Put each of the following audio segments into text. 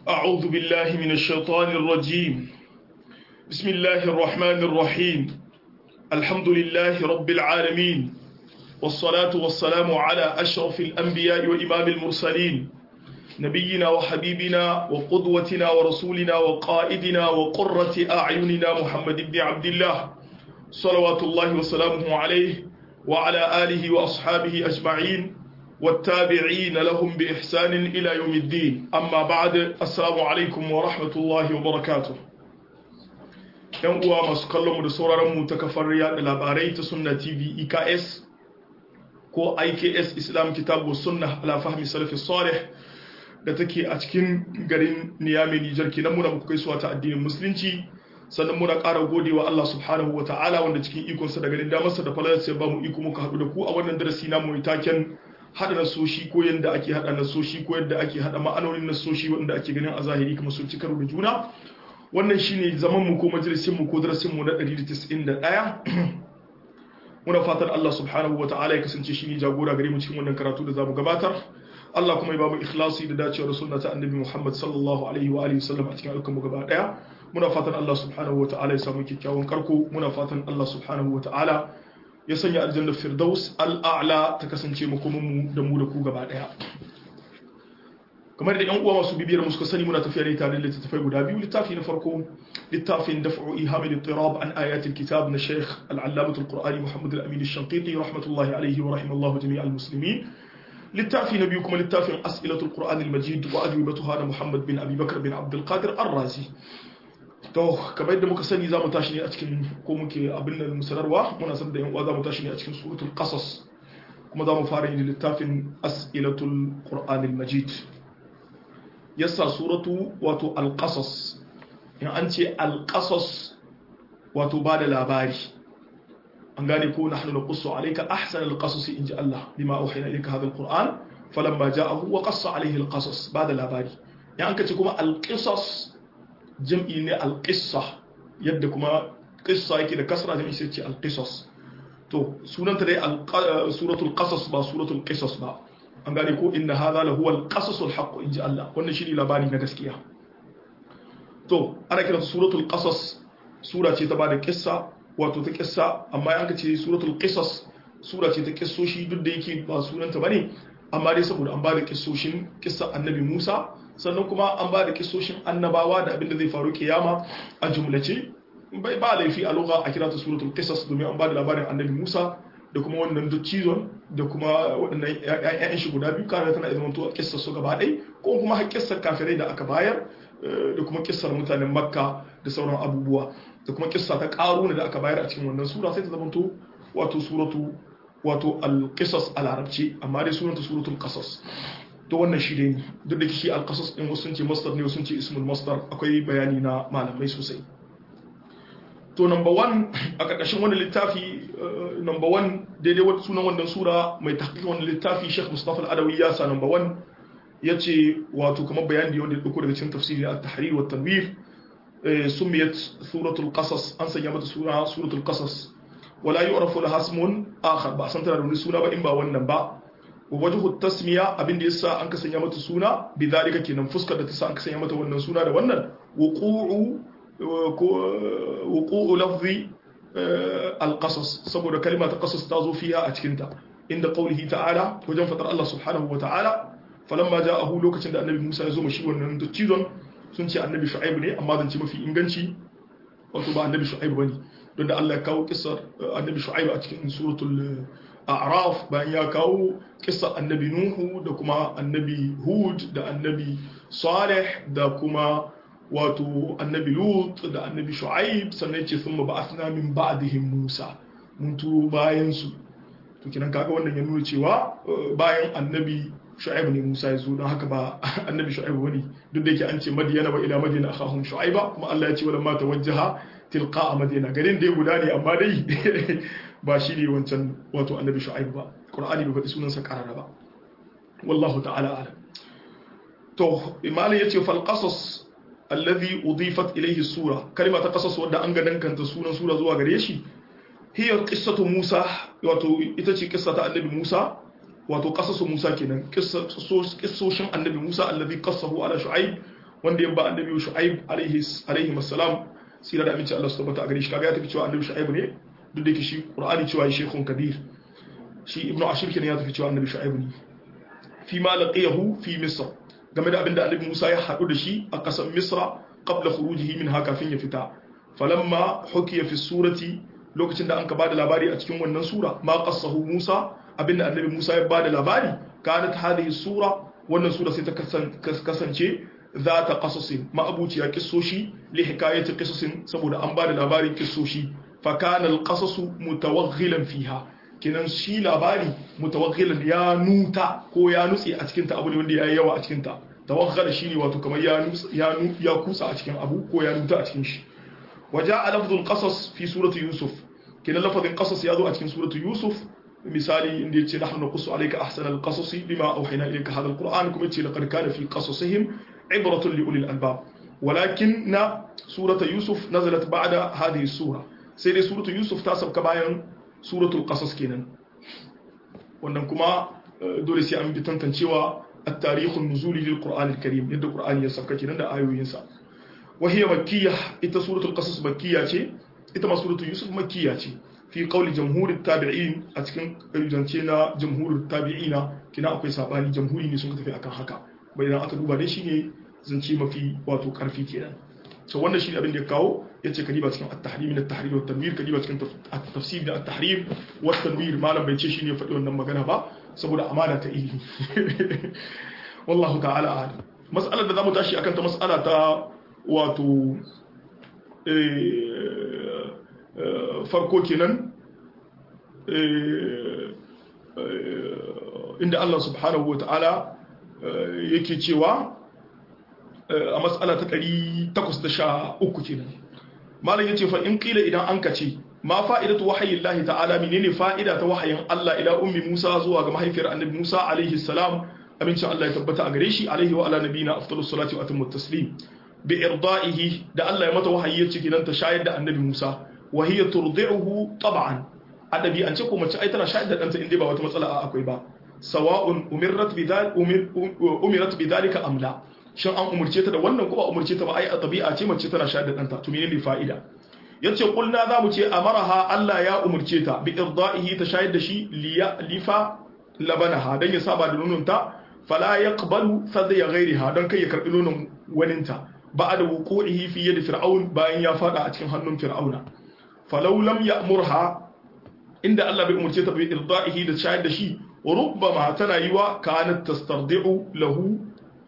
أعوذ بالله من الشيطان الرجيم بسم الله الرحمن الرحيم الحمد لله رب العالمين والصلاة والسلام على أشرف الأنبياء وإمام المرسلين نبينا وحبيبنا وقدوتنا ورسولنا وقائدنا وقرة أعيننا محمد بن عبد الله صلوات الله وسلامه عليه وعلى آله وأصحابه أجمعين والتابعين لهم بإحسان إلى يوم الدين أما بعد السلام عليكم ورحمة الله وبركاته ‘yan uwa masu kallon mu da sauraron mu ta kafar yada labarai ta sunna tv eks ko iks islam kitabu sunna ala fahmi salafi salih da take a cikin garin niyami nijar kenan muna muku gaisuwa ta addinin musulunci sannan muna ƙara godewa Allah subhanahu wa ta'ala wanda cikin ikonsa da garin damarsa da falalarsa ya ba mu iko muka haɗu da ku a wannan darasi na mu taken haɗa nasoshi ko yadda ake haɗa nasoshi ko yadda ake haɗa ma'anonin nasoshi wanda ake ganin a zahiri kuma sun ci karo da juna wannan shine zaman mu ko majalisin mu ko darasin mu na 191 muna fatan Allah subhanahu wata'ala ya kasance shine jagora gare mu cikin wannan karatu da zamu gabatar Allah kuma ya ba mu ikhlasi da dacewa da sunna ta annabi Muhammad sallallahu alaihi wa alihi wasallam a cikin ayyukan mu gaba daya muna fatan Allah subhanahu wata'ala ya samu kyakkyawan karko muna fatan Allah subhanahu wata'ala ya sanya aljanna firdaus al'a'la ta kasance makomin mu da mu da ku gaba daya kamar da yan uwa masu bibiyar mu suka sani muna tafiya ne tare da littattafai guda biyu littafi na farko littafin daf'u ihamil tirab an ayatil kitab na Sheikh al-Allamah al-Qur'ani Muhammad al-Amin al-Shanqiti rahmatullahi alayhi wa rahimallahu jami' al-muslimin littafi na biyu kuma littafin as'ilatul Qur'an al-Majid wa ajwibatuha na Muhammad bin Abi Bakr bin Abdul Qadir ar-Razi to kamar yadda muka sani zamu tashi ne a cikin ko muke abin nan musararwa muna san da yan uwa zamu tashi ne a cikin suratul qasas kuma zamu fara yin littafin as'ilatul Qur'an al-Majid yasa suratu wato alƙasas in an ce alƙasas wato ba da labari an gane ko na hannun ƙusso alaika ahsan alƙasas in ji Allah lima auhina ilaika hadha alquran falamma ja'ahu wa qassa alaihi alqasas ba da labari ya an kace kuma alqisas jam'i ne alqissa yadda kuma qissa yake da kasra jam'i sai ce alqisas to sunanta dai suratul qasas ba suratul qisas ba an gane ko inna hadha la huwa al-qasas al-haqq inji Allah wannan shi ne labari na gaskiya to ana kiran suratul qasas sura ce ta bada kissa wato ta kissa amma ya ce suratul qisas sura ce ta kissoshi duk da yake ba sunanta bane amma dai saboda an bada kissoshin kissa annabi Musa sannan kuma an bada kissoshin annabawa da abin da zai faru kiyama a jumlace bai ba laifi a lugha a kira ta suratul qisas domin an bada labarin annabi Musa da kuma wannan duk cizon da kuma waɗannan ‘ya'yan shi guda biyu kare tana zama to kissar su gaba ɗai ko kuma har kissar kafirai da aka bayar da kuma kissar mutanen makka da sauran abubuwa da kuma kissa ta ƙaruna da aka bayar a cikin wannan sura sai ta zama to wato suratu wato al-qisas a larabci amma dai sunanta suratul qasas to wannan shi dai duk da shi al-qasas din wasu sun ce masdar ne wasu sun ce ismul masdar akwai bayani na malamai sosai to number one a ƙarƙashin wani littafi number one daidai wata sunan wannan sura mai tahqiqin wannan littafi Sheikh Mustafa Al-Adawi ya sa number one yace wato kamar bayani da wanda ya dauko daga cikin tafsiri at-tahrir wa tanwir sumiyat suratul qasas an sanya mata sura suratul qasas wala yu'rafu laha ismun akhar ba san tana da wani suna ba in ba wannan ba wa wajhu tasmiya abin da yasa an ka sanya mata suna bi zalika kenan fuskar da ta sa an ka sanya mata wannan suna da wannan wuqu'u wuqu'u lafzi alqasas saboda kalma ta qasas ta zo fiha a cikin ta inda qawlihi ta'ala wajen fadar Allah subhanahu wa ta'ala falamma ja'ahu lokacin da annabi Musa ya zo mashi wannan dattizon sun ce annabi Shu'aib ne amma zan ce mafi inganci wato ba annabi Shu'aib bane don da Allah ya kawo kissar annabi Shu'aib a cikin suratul A'raf bayan ya kawo kissar annabi Nuhu da kuma annabi Hud da annabi Salih da kuma wato annabi lut da annabi shu'aib sannan ce sun ba'athna min ba'dihim musa mun turo bayan su to kinan kaga wannan ya nuna cewa bayan annabi shu'aib ne musa ya zo don haka ba annabi shu'aib bane duk da yake an ce madiyana ba ila madina akhahum shu'aiba kuma Allah ya ce wala ma tawajjaha tilqa madina garin dai guda ne amma dai ba shi ne wancan wato annabi shu'aib ba qur'ani bai faɗi sunansa karara ba wallahu ta'ala alam to imali yace fal qasas alladhi udifat ilayhi sura kalma ta qasas wanda an ga dankanta sunan sura zuwa gare shi hiya qissatu Musa wato ita ce kissa ta annabi Musa wato qasasu Musa kenan kissoshin annabi Musa alladhi qassahu ala Shu'aib wanda ya ba annabi shu'aib alaihi alaihi assalam sira da aminci Allah su tabbata a gare shi kaga ya tafi cewa annabi shu'aib ne duk da yake shi qur'ani cewa shaykhun kabir shi ibnu ashir kenan ya tafi cewa annabi shu'aib ne fi ma laqiyahu fi misr game da abinda annabi Musa ya haɗu da shi a ƙasar Misra qabla khurujihi min haka kafin ya fita falamma hukiya fi surati lokacin da an ka bada labari a cikin wannan sura ma qassahu Musa abinda annabi Musa ya bada labari kanat hadhihi sura wannan sura sai ta kasance za ta qasasin ma abuciya kissoshi li hikayati qissasin saboda an bada labarin kissoshi fa kana al-qasasu mutawaghilan fiha kinan shi labari mutawaghilan ya nuta ko ya nutse a cikin ta abu ne wanda ya yi yawa a cikin ta tawagghala shine wato kamar ya ya ya kusa a cikin abu ko ya nuta a cikin shi waja'a lafzul qasas fi surati yusuf kinan lafazin qasas ya zo a cikin surati yusuf misali inda yace nahnu naqussu alayka ahsana alqasas bima awhayna ilayka hadha alquran kuma yace laqad kana fi qasasihim ibratun li ulil albab ولكن سورة يوسف نزلت بعد هذه السورة سيدي سورة يوسف تاسب كباين suratul qasas kenan wannan kuma dole sai an bi tantancewa at-tarikhun nuzuli lil qur'an al-karim yadda qur'ani ya sauka kenan da ayoyin sa wa hiya makkiyah ita suratul qasas makkiyya ce ita ma suratul yusuf makkiyya ce fi qawli jamhurit tabi'in a cikin zance na jamhurit tabi'ina kina akwai sabani jamhuri ne sun tafi akan haka bai idan aka duba dai shine zance mafi wato karfi kenan so wannan shi abin da ya kawo ya ce kadiba cikin at-tahrim min at-tahrir wa at-tanwir kadiba cikin tafsir da at-tahrim wa at-tanwir malam bai ce shine faɗi wannan magana ba saboda amana ta ilimi wallahu ta'ala a'lam mas'alar da zamu tashi akan ta mas'ala ta wato farko kenan inda Allah subhanahu wa ta'ala yake cewa a matsala ta 813 kenan malam yace fa in qila idan an kace ma fa'idatu wahyi Allah ta'ala menene fa'ida ta wahayin Allah ila ummi Musa zuwa ga mahaifiyar annabi Musa alaihi salam abincin Allah ya tabbata a gare shi alaihi wa ala nabiyina afdalus salati wa atammu taslim bi irda'ihi da Allah ya mata wahayi yace kidan ta shayar da annabi Musa wa hiya turdi'uhu tab'an adabi an ce ko mace ai tana shayar da danta inda ba wata matsala akwai ba sawa'un umirat bidal umirat bidalika am la shin an umurce ta da wannan ko ba umurce ta ba ai a tabi'a ce mace tana shayar da danta to menene fa'ida yace kulna za mu ce amaraha Allah ya umurce ta bi irda'ihi ta shayar da shi lifa labanaha dan ya saba da nononta fala yaqbalu sadya ghairiha dan kai ya karbi nonon waninta ba'da wuqu'ihi fi yadi fir'aun bayan ya fada a cikin hannun fir'auna falau lam ya'murha inda Allah bai umurce ta bi irda'ihi da shayar da shi rubbama tana yiwa kanat tastardi'u lahu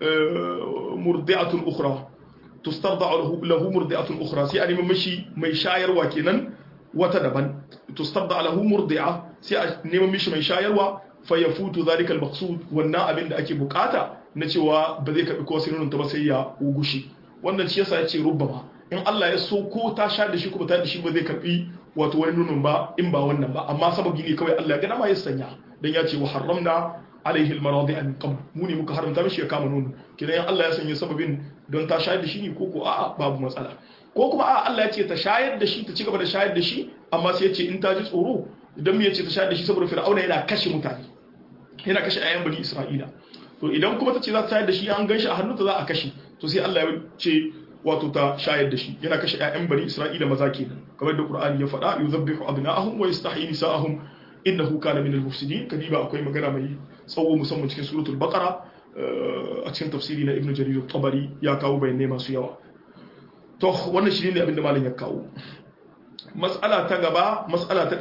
murdi'atun ukhra tustarda lahu murdi'atun ukhra sai a nemi mishi mai shayarwa kenan wata daban tustarda lahu murdi'a sai a nemi mishi mai shayarwa fa yafutu zalika al-maqsud wannan abin da ake bukata na cewa ba zai karbi ko sirrin ta ba sai ya ugushi wannan shi yasa yace rubbama in Allah ya so ko ta sha da shi ko ba ta da shi ba zai karbi wato wani nunun ba in ba wannan ba amma sababi ne kawai Allah ya ga dama ya sanya dan ya ce wa haramna alaihi almaradi an qabl mu ne muka haramta mishi ya kama nono kidan Allah ya sanya sababin don ta shayar da shi ne ko ko a'a babu matsala ko kuma a'a Allah ya ce ta shayar da shi ta ci gaba da shayar da shi amma sai ya ce in ta ji tsoro idan mu ya ce ta shayar da shi saboda fir'auna yana kashe mutane yana kashe ayyan bani isra'ila to idan kuma ta ce za ta shayar da shi an gan shi a hannunta za a kashe to sai Allah ya ce wato ta shayar da shi yana kashe ayyan bani isra'ila maza kenan kamar da qur'ani ya faɗa yuzabbihu abna'ahum wa yastahyi nisa'ahum innahu kana minal mufsidin kadiba akwai magana mai tsawo musamman cikin suratul baqara a cikin tafsiri na ibnu jarir tabari ya kawo bayanai masu yawa to wannan shi ne abinda malam ya kawo mas'ala ta gaba mas'ala ta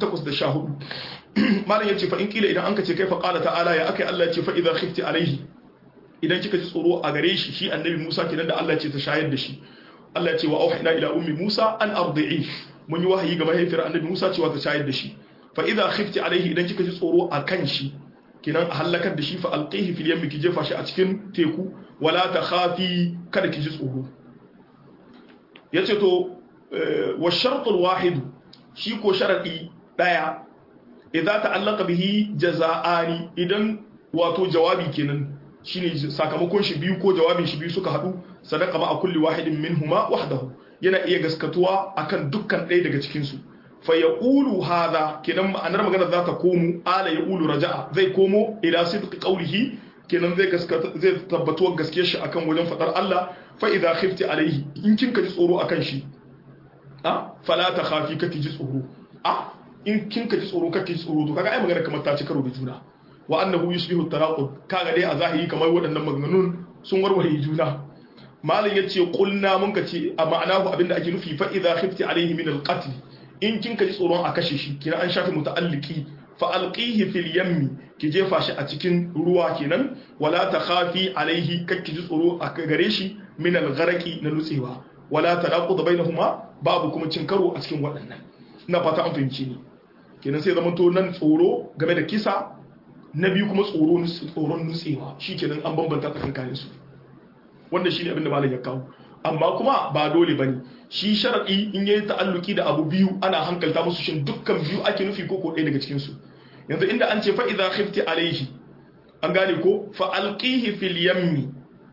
814 malam yace fa in kila idan an kace kai fa qala ta'ala ya akai Allah yace fa idza khifti alaihi idan kika ji tsoro a gare shi shi annabi Musa kenan da Allah ya ce ta shayar da shi Allah ya ce wa auhina ila ummi Musa an ardi'i mun yi wahayi ga mahaifiyar annabi Musa cewa ta shayar da shi fa idza khifti alaihi idan kika ji tsoro a kan shi kinan a halakar da shi fa alqihi fil yammi ki jefa shi a cikin teku wala ta khafi kada ki ji tsoro yace to wa shartul wahid shi ko sharadi daya idza ta'allaqa bihi jaza'ani idan wato jawabi kenan shine sakamakon shi biyu ko jawabin shi biyu suka hadu sadaqa ma kulli wahidin minhuma wahdahu yana iya gaskatuwa akan dukkan ɗaya daga cikin su fa yaqulu hadha kidan ma'anar magana za ta komo ala yaqulu raja'a zai komo ila sidqi qawlihi kenan zai gaskata zai tabbatuwa gaskiyar shi akan wajen fadar Allah fa idza khifti alaihi in kin ka ji tsoro akan shi a fala ta khafi kake ji tsoro a in kin ka ji tsoro kake ji tsoro to kaga ai magana kamar ta ci karo da juna wa annahu yushbihu taraqub kaga dai a zahiri kamar waɗannan maganganun sun warware juna malam yace qulna mun ka ce a ma'anahu abinda ake nufi fa idza khifti alaihi min al-qatl in kin ka ji tsoron a kashe shi kina an shafi muta'alliki fa alqihi fil yammi ki jefa shi a cikin ruwa kenan wala takhafi alaihi kakki ji tsoro a gare shi min al-gharqi na nutsewa wala tanaqud bainahuma babu kuma cin karo a cikin waɗannan ina fata an fahimci ni kenan sai zama to nan tsoro game da kisa na biyu kuma tsoro tsoron nutsewa shikenan an bambanta tsakankanin su wanda shine abin da malam ya kawo amma kuma ba dole bane shi sharadi in yayi ta'alluki da abu biyu ana hankalta musu shin dukkan biyu ake nufi ko ko ɗaya daga cikin su yanzu inda an ce fa idza khifti alaihi an gane ko fa alqihi fil yammi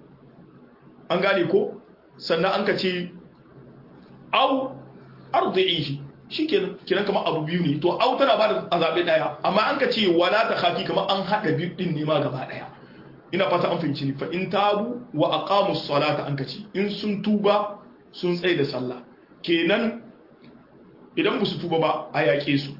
an gane ko sannan an ka ce au ardi'ihi shikenan kiran kamar abu biyu ne to au tana bada azabe daya amma an ka ce wala ta khafi kamar an hada biyu din ne ma gaba daya ina fata an fahimci ni fa in tabu wa aqamu salata an ka ce in sun tuba sun tsaye da sallah kenan idan ba su tuba ba a yaƙe su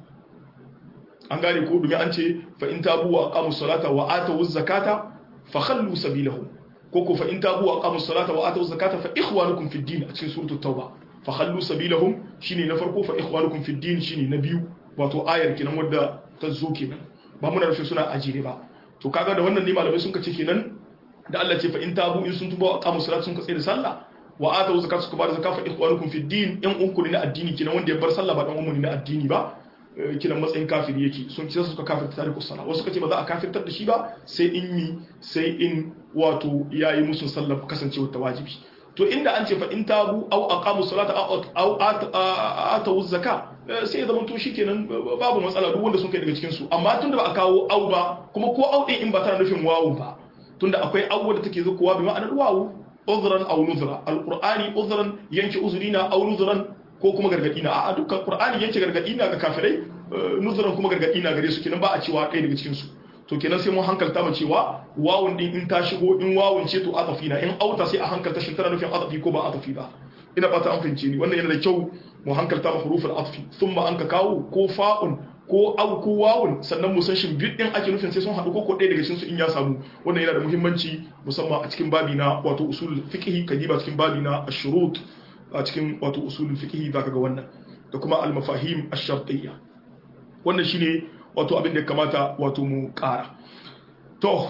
an gane ko domin an ce fa in tabu wa aqamu salata wa atu zakata fa khallu sabilahum ko ko fa in tabu wa aqamu salata wa atu zakata fa ikhwanukum fid din a cikin suratul tauba fa khallu sabilahum shine na farko fa ikhwanukum fid din shine na biyu wato ayar kenan wadda ta zo kenan ba muna rufe suna ajire ba to kaga da wannan ne malamai sun kace kenan da Allah ce fa in tabu in sun tuba wa aqamu salata sun katse da sallah wa atu zakata suka bada zakata fa ikhwanukum fid din in unku ne na addini kenan wanda ya bar sallah ba dan ummu ne na addini ba kiran matsayin kafiri yake sun ce suka kafirta tariku sala wasu suka ce ba za a kafirtar da shi ba sai in mi sai in wato yayi musu sallar kasancewa ta wajibi to inda an ce fa in tabu aw aqamu salata aw atu zakka sai zaman to shikenan babu matsala duk wanda sun kai daga cikin su amma tunda ba a kawo aw ba kuma ko aw din in ba tana nufin wawu ba tunda akwai aw da take zukuwa bi ma'anar wawu uzran aw nuzra alqur'ani uzran yanke uzurina aw nuzran ko kuma gargadi na a dukkan qur'ani yanke gargadi na ga kafirai nuzuran kuma gargadi na gare su kenan ba a cewa ɗaya daga cikin su to kenan sai mun hankalta mu cewa wawun din in ta shigo in wawun ce to atafi na in auta sai a hankalta shin tana nufin atafi ko ba atafi ba ina fata an fahimce ni wannan yana da kyau mu hankalta mu huruful atfi thumma an ka kawo ko fa'un ko au ko wawun sannan mu san shin bid din ake nufin sai sun haɗu ko ko ɗaya daga cikin su in ya samu wannan yana da muhimmanci musamman a cikin babi na wato usul fiqh kadiba cikin babi na ashurut a cikin wato usulul fiqh zaka ga wannan da kuma al-mafahim ash-shartiyya wannan shine wato abin da kamata wato mu ƙara to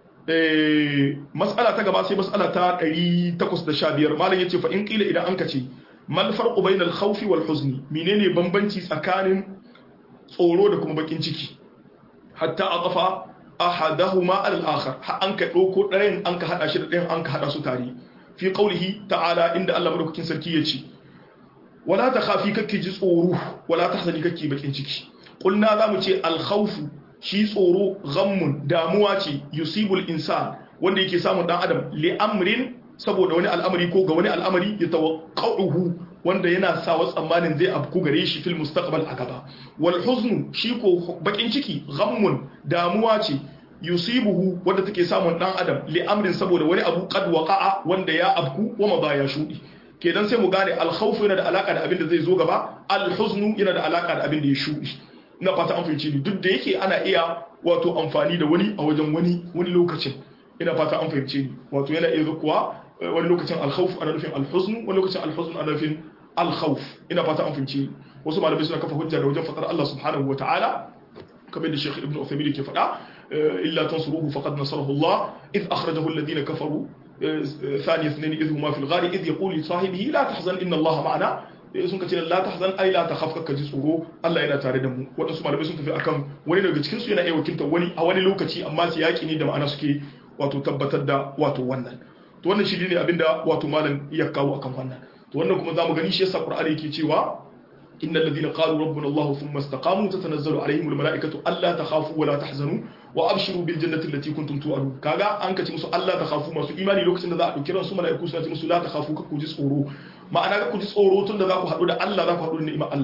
eh mas'ala ta gaba sai mas'ala ta 815 malam yace fa in qila idan an kace mal farqu bainal khawfi wal huzni menene bambanci tsakanin tsoro da kuma bakin ciki hatta aqafa ahadahuma al-akhar ha an ka dauko ɗayan an ka hada shi da ɗayan an ka hada su tare fi qaulihi ta'ala inda Allah madaukakin sarki yace wala takhafi kake ji tsoro wala tahzani kake bakin ciki qulna zamu ce al-khawfu shi tsoro ghammun damuwa ce yusibul insan wanda yake samun dan adam li amrin saboda wani al'amari ko ga wani al'amari ya tawaqqa'uhu wanda yana sa wa tsammanin zai abku gare shi fil mustaqbal a gaba wal huznu shi ko bakin ciki ghammun damuwa ce yusibuhu wanda take samun dan adam li amrin saboda wani abu qad waqa'a wanda ya abku wa ma baya shudi kenan sai mu gane al khawf yana da alaka da abin da zai zo gaba al huznu yana da alaka da abin da ya shudi ina fata an fahimci ni duk da yake ana iya wato amfani da wani a wajen wani wani lokacin ina fata an fahimci ni wato yana iya zukuwa wani lokacin al khawf ana nufin al huznu wani lokacin al huznu ana nufin al khawf ina fata an fahimci wasu malamai suna kafa hujja da wajen fadar Allah subhanahu wataala kamar da Sheikh Ibn Uthaymeen ke faɗa illa tansuruhu faqad nasarahu Allah id akhrajahu alladhina kafaru ثاني اثنين إذ هما في الغار إذ يقول لصاحبه لا تحزن إن الله معنا sun ka ce la tahzan ai la takhaf ka ji tsoro Allah yana tare da mu wadansu malamai sun tafi akan wani daga cikin su yana iya wakiltar wani a wani lokaci amma su yaki ne da ma'ana suke wato tabbatar da wato wannan to wannan shi ne abinda wato malam ya kawo akan wannan to wannan kuma zamu gani shi yasa Qur'ani yake cewa innal ladina qalu rabbuna Allah thumma istaqamu tatanazzalu alaihim almalaikatu alla takhafu wa la tahzanu wa abshiru bil jannati allati kuntum tu'adun kaga an kace musu Allah takhafu masu imani lokacin da za a dauki ran su malaiku suna ce musu la takhafu ka ku ji tsoro ma'ana ka ku ji tsoro tun da za ku haɗu da Allah za ku haɗu da ni'imar Allah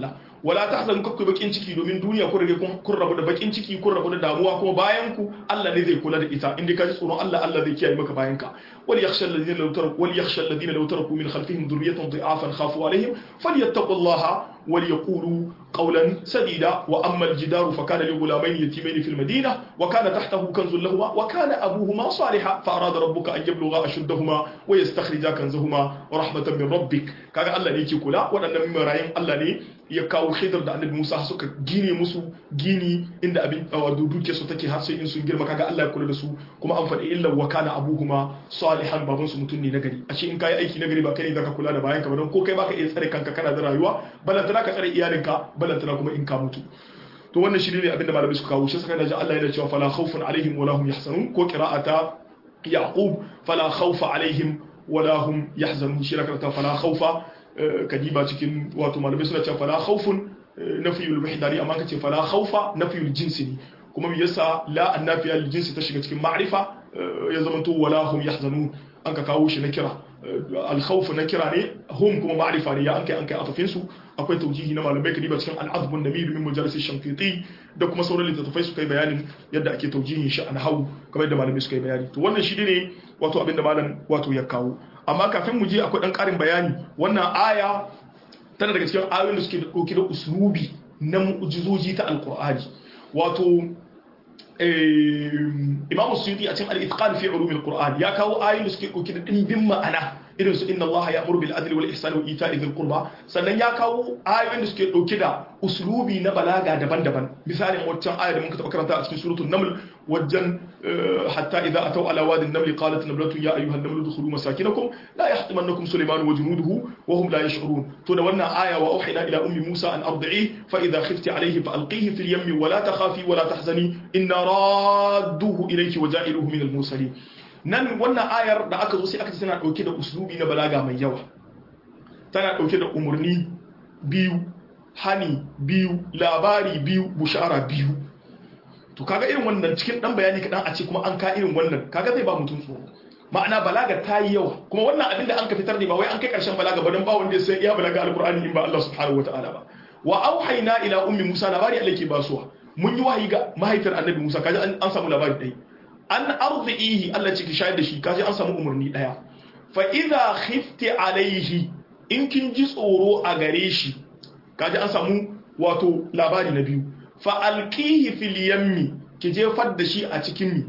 wala tahzanu kakku bakin ciki domin duniya kun rage kun rabu da bakin ciki kun rabu da damuwa kuma bayan ku Allah ne zai kula da ita inda ka ji tsoron Allah Allah zai kiyaye maka bayan ka wal yakhsha alladhina law taraku wal yakhsha alladhina law taraku min khalfihim dhurriyatan dha'afan khafu alaihim falyattaqullaha وليقولوا قولا سديدا واما الجدار فكان لغلامين يتيمين في المدينه وكان تحته كنز لهما وكان ابوهما صالحا فاراد ربك ان يبلغا اشدهما ويستخرجا كنزهما رحمه من ربك kaga Allah ne yake kula waɗannan marayin Allah ne ya kawo khidr da annabi Musa suka gine musu gini inda abin duke su take har sai in sun girma kaga Allah ya kula da su kuma an faɗi illa wa kana abuhuma salihan baban su mutum ne na gari a ce in kai aiki na gari ba kai ne zaka kula da bayan ka ba don ko kai baka iya tsare kanka kana da rayuwa balantana ka tsare iyalinka balantana kuma in ka mutu to wannan shi ne abinda malamai suka kawo shi saka da Allah yana cewa fala khawfun alaihim wala hum yahzanun ko qira'ata yaqub fala khawfa alaihim wala hum yahzanun shi rakata fala khawfa kadiba cikin wato malamai suna cewa fala khawfun nafiyul wahdani amma kace fala khawfa nafiyul jinsi ne kuma me yasa la annafiya lil jinsi ta shiga cikin ma'rifa ya zama to wala hum yahzanun an ka kawo shi na kira alkhawf na kira ne hum kuma ma'rifa ne ya an kai an kai atafin su akwai taujihi na malamai kadiba cikin al-azb an-nabi min mujallis shankiti da kuma sauran littattafai su kai bayanin yadda ake taujihin shi an hawu kamar yadda malamai suka yi bayani to wannan shi ne wato abin da malam wato ya kawo amma kafin mu je akwai dan karin bayani wannan aya tana daga cikin ayoyin da suke dauke da uslubi na mu'jizoji ta alqur'ani wato imam suyuti a cikin al-itqan fi ulum al-qur'an ya kawo ayoyin da suke dauke da dimbin ma'ana irin su inna allaha ya'muru bil adli wal ihsani wa ita'i dhil qurba sannan ya kawo ayoyin da suke dauke da uslubi na balaga daban-daban misalin waccan aya da muka taba karanta a cikin suratul naml wajen hatta idza ataw ala wadi an-naml qalat namlatu ya ayyuha an-namlu udkhulu masakinakum la yahtimannakum sulaiman wa junuduhu wa hum la yash'urun to da wannan aya wa auhina ila ummi musa an ardi'i fa idza khifti alayhi fa alqihi fil yammi wa la takhafi wa la tahzani inna radduhu ilayki wa ja'iluhu min al-mursalin nan wannan ayar da aka zo sai aka ce tana dauke da uslubi na balaga mai yawa tana dauke da umurni biyu hani biyu labari biyu bushara biyu to kaga irin wannan cikin dan bayani kadan a ce kuma an ka irin wannan kaga zai ba mutum tsoro ma'ana balaga ta yi yawa kuma wannan abin da an ka fitar ne ba wai an kai karshen balaga ba don ba wanda sai iya balaga alqur'ani in ba Allah subhanahu wataala ba wa auhayna ila ummi musa labari Allah ke basuwa mun yi wahayi ga mahaifiyar annabi musa kaji an samu labari dai an arzihi Allah ciki shayar da shi kaji an samu umarni daya fa idza khifti alaihi in kin ji tsoro a gare shi kaji an samu wato labari na biyu fa alqihi fil yammi ki jefar da shi a cikin mi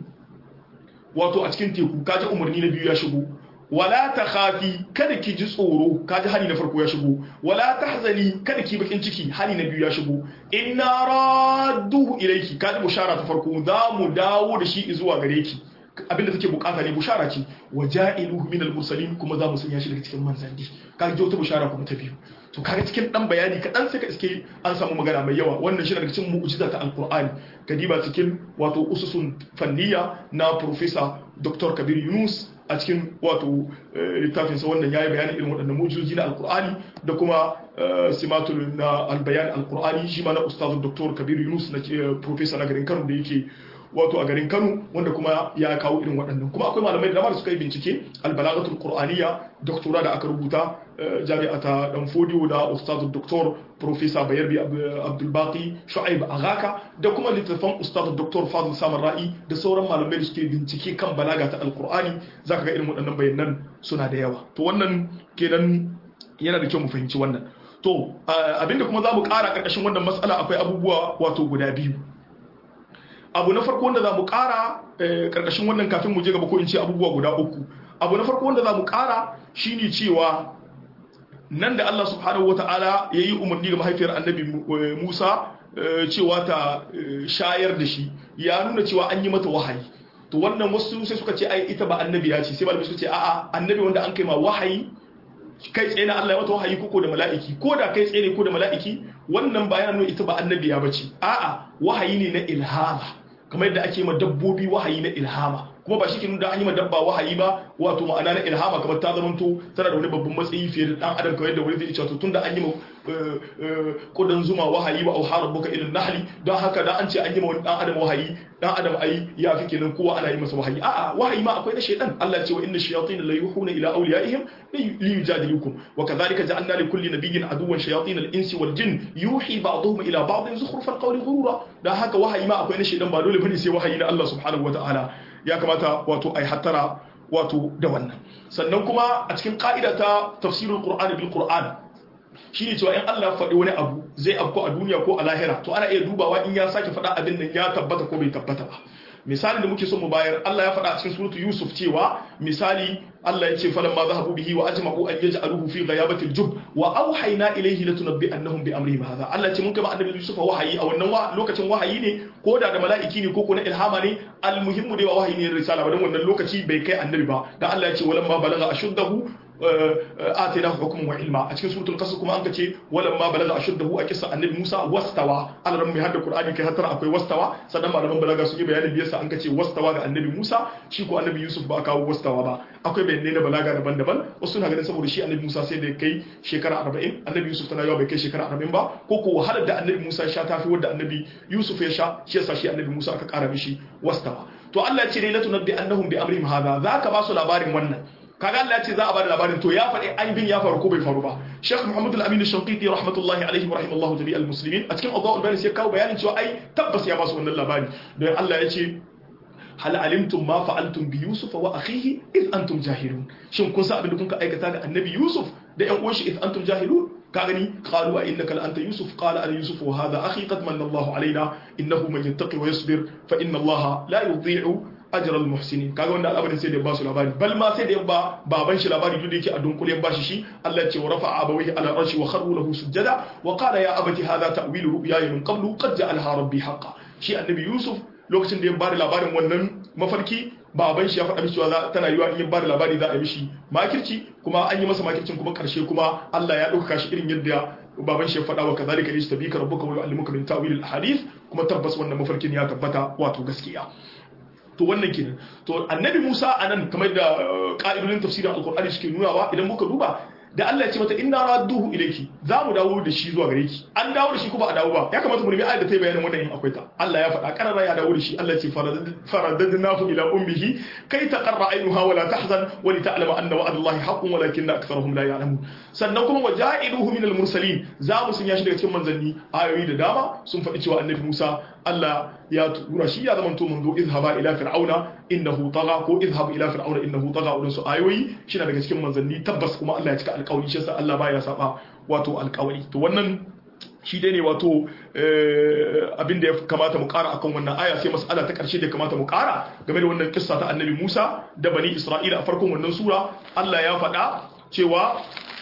wato a cikin teku kaji umarni na biyu ya shigo wala ta khafi kada ki ji tsoro kaji hali na farko ya shigo wala tahzani kada ki bakin ciki hali na biyu ya shigo inna radduhu ilayki kaji bushara ta farko za mu dawo da shi zuwa gare ki abinda take bukata ne bushara ce waja'iluhu minal mursalin kuma za mu sanya shi daga cikin manzanni kaji wata bushara kuma ta biyu to kaga cikin dan bayani kadan sai ka iske an samu magana mai yawa wannan shi daga cikin mu'jiza ta alqur'ani kadiba cikin wato ususun fanniya na professor dr kabir yunus a cikin wato littafinsa wannan ya yi bayanin irin waɗannan mujizoji na alkur'ani da kuma simatul na albayan alkur'ani shi ma na ustazu dr kabir yunus na professor na garin kano da yake wato a garin kano wanda kuma ya kawo irin waɗannan kuma akwai malamai da dama da suka yi bincike albalagatul qur'aniyya doktora da aka rubuta jami'a ta dan fodiyo da ustazu doktor professor bayarbi abdulbaqi shu'aib agaka da kuma littattafan ustazu doktor fadil samar ra'i da sauran malamai da suke bincike kan balaga ta alqur'ani zaka ga irin waɗannan bayanan suna da yawa to wannan kenan yana da kyau mu fahimci wannan to abinda kuma za mu ƙara ƙarƙashin wannan matsala akwai abubuwa wato guda biyu abu na farko wanda za mu ƙara ƙarƙashin wannan kafin mu je gaba ko in ce abubuwa guda uku abu na farko wanda za mu ƙara shine cewa nan da Allah subhanahu wata'ala ya yi umarni ga mahaifiyar annabi Musa cewa ta shayar da shi ya nuna cewa an yi mata wahayi to wannan wasu sai suka ce ai ita ba annabi ya ce sai malamai suka ce a'a annabi wanda an kai ma wahayi kai tsaye na Allah ya mata wahayi ko da mala'iki ko da kai tsaye ne ko da mala'iki wannan ba yana nuna ita ba annabi ya bace a'a wahayi ne na ilhama kamar yadda ake ma dabbobi wahayi na ilhama kuma ba shi ke nuna an yi ma dabba wahayi ba wato ma'ana na ilhama kamar ta zamanto tana da wani babban matsayi fiye da dan adam kamar yadda wani zai ce to tunda an yi ma kudan zuma wahayi ba au harabuka ilal nahli don haka da an ce an yi ma wani dan adam wahayi dan adam ai ya fi kenan kowa ana yi masa wahayi a'a wahayi ma akwai na shaytan Allah ya ce wa inna shayatin la yuhuna ila awliyaihim li yujadilukum wa kadhalika ja'alna li kulli nabiyyin aduwwan shayatin al-insi wal jin yuhi ba'dhum ila ba'd zukhruf al-qawli ghurura dan haka wahayi ma akwai na shaytan ba dole bane sai wahayi na Allah subhanahu wataala ya kamata wato ai hattara wato da wannan sannan kuma a cikin ka'ida ta tafsirul qur'ani bil qur'an shine cewa in Allah faɗi wani abu zai afko a duniya ko a lahira to ana iya dubawa in ya sake faɗa abin nan ya tabbata ko bai tabbata ba misali da muke so mu bayar Allah ya faɗa a cikin suratu Yusuf cewa misali Allah ya ce falan ma zahabu bihi wa ajma'u an yaj'aluhu fi ghayabatil jub wa awhayna ilayhi latunabbi annahum bi amrihim hadha Allah ya ce mun kai annabi Yusuf wahayi a wannan lokacin wahayi ne ko da da mala'iki ne ko ko na ilhama ne almuhimmu dai ba wahayi ne risala ba dan wannan lokaci bai kai annabi ba dan Allah ya ce walamma balagha ashuddahu آتيناه حكما وعلما أتكلم سورة القصص كما أنك ولما بلغ أشده أكسى النبي موسى واستوى على رمي هذا القرآن كي هترى أكوي واستوى سدما لما بلغ سوء بيان بيسا أنك واستوى النبي موسى شيكو النبي يوسف بأكا واستوى با أكوي بين لنا بلغ دبن دبن وسنها غنى سبو رشي النبي موسى سيدي كي شكرا أربعين النبي يوسف تنا يوم كي شكرا أربعين با كوكو هذا دا النبي موسى شاتا في ود النبي يوسف يشا شيسا شي النبي موسى أكا بشي واستوى to Allah ya ce la tunabbi annahum bi amrihim hadha zaka ba su labarin wannan kaga Allah ya ce za a bada labarin to ya faɗi aibin ya faru ko bai faru ba Sheikh Muhammad Al-Amin Al-Shanqiti rahmatullahi alaihi wa rahimallahu jami'al muslimin a cikin Adwa'ul Bayan sai kawo bayanin cewa ai tabbas ya ba su wannan labari don Allah ya ce hal alimtum ma fa'altum bi Yusuf wa akhihi id antum jahilun shin kun san abin da kun ka aikata ga Annabi Yusuf da ƴan uwan shi id antum jahilun ka gani qalu a innaka la anta yusuf qala ana yusuf wa hadha akhi qad manna Allahu alaina innahu man yattaqi wa yasbir fa inna Allaha la yudhi'u ajra al muhsinin kaga wanda al'amarin sai da ba su labari bal ma sai da ba baban shi labari duk da yake a dunkule ba shi shi Allah ya ce wa rafa'a abawayhi ala arshi wa kharru lahu sujada wa qala ya abati hadha ta'wilu ru'yaya min qablu qad ja'alha rabbi haqqan shi annabi yusuf lokacin da ya bada labarin wannan mafarki baban shi ya faɗa mishi cewa tana yiwa in ya bada labari za a yi mishi makirci kuma an yi masa makircin kuma karshe kuma Allah ya ɗauka shi irin yadda baban shi ya faɗa wa kazalika yastabika rabbuka wa yu'allimuka min ta'wil al-ahadith kuma tabbas wannan mafarkin ya tabbata wato gaskiya to wannan kenan to annabi Musa anan kamar da ka'idodin tafsirin alqur'ani suke nunawa idan muka duba da Allah ya ce mata inna radduhu ilayki za mu dawo da shi zuwa gare ki an dawo da shi ko ba a dawo ba ya kamata mu nemi ayat da ta yi bayanin wannan in akwai ta Allah ya faɗa karara ya dawo da shi Allah ya ce faradadnahu ila ummihi kai taqarra aynuha wa la tahzan wa li ta'lama anna wa'da Allah haqqun walakinna aktharuhum la ya'lamun sannan kuma waja'iluhu min al-mursalin za mu sanya shi daga cikin manzanni ayoyi da dama sun faɗi cewa annabi Musa Allah ya tura shi ya zamanto manzo izhaba ila fir'auna innahu tagha ko izhab ila fir'auna innahu tagha wadansu ayoyi shi daga cikin manzanni tabbas kuma Allah ya cika alƙawari shi yasa Allah baya saba wato alƙawari to wannan shi dai ne wato abin da ya kamata mu ƙara akan wannan aya sai mas'ala ta ƙarshe da kamata mu ƙara game da wannan kissa ta annabi Musa da bani Isra'ila a farkon wannan sura Allah ya faɗa cewa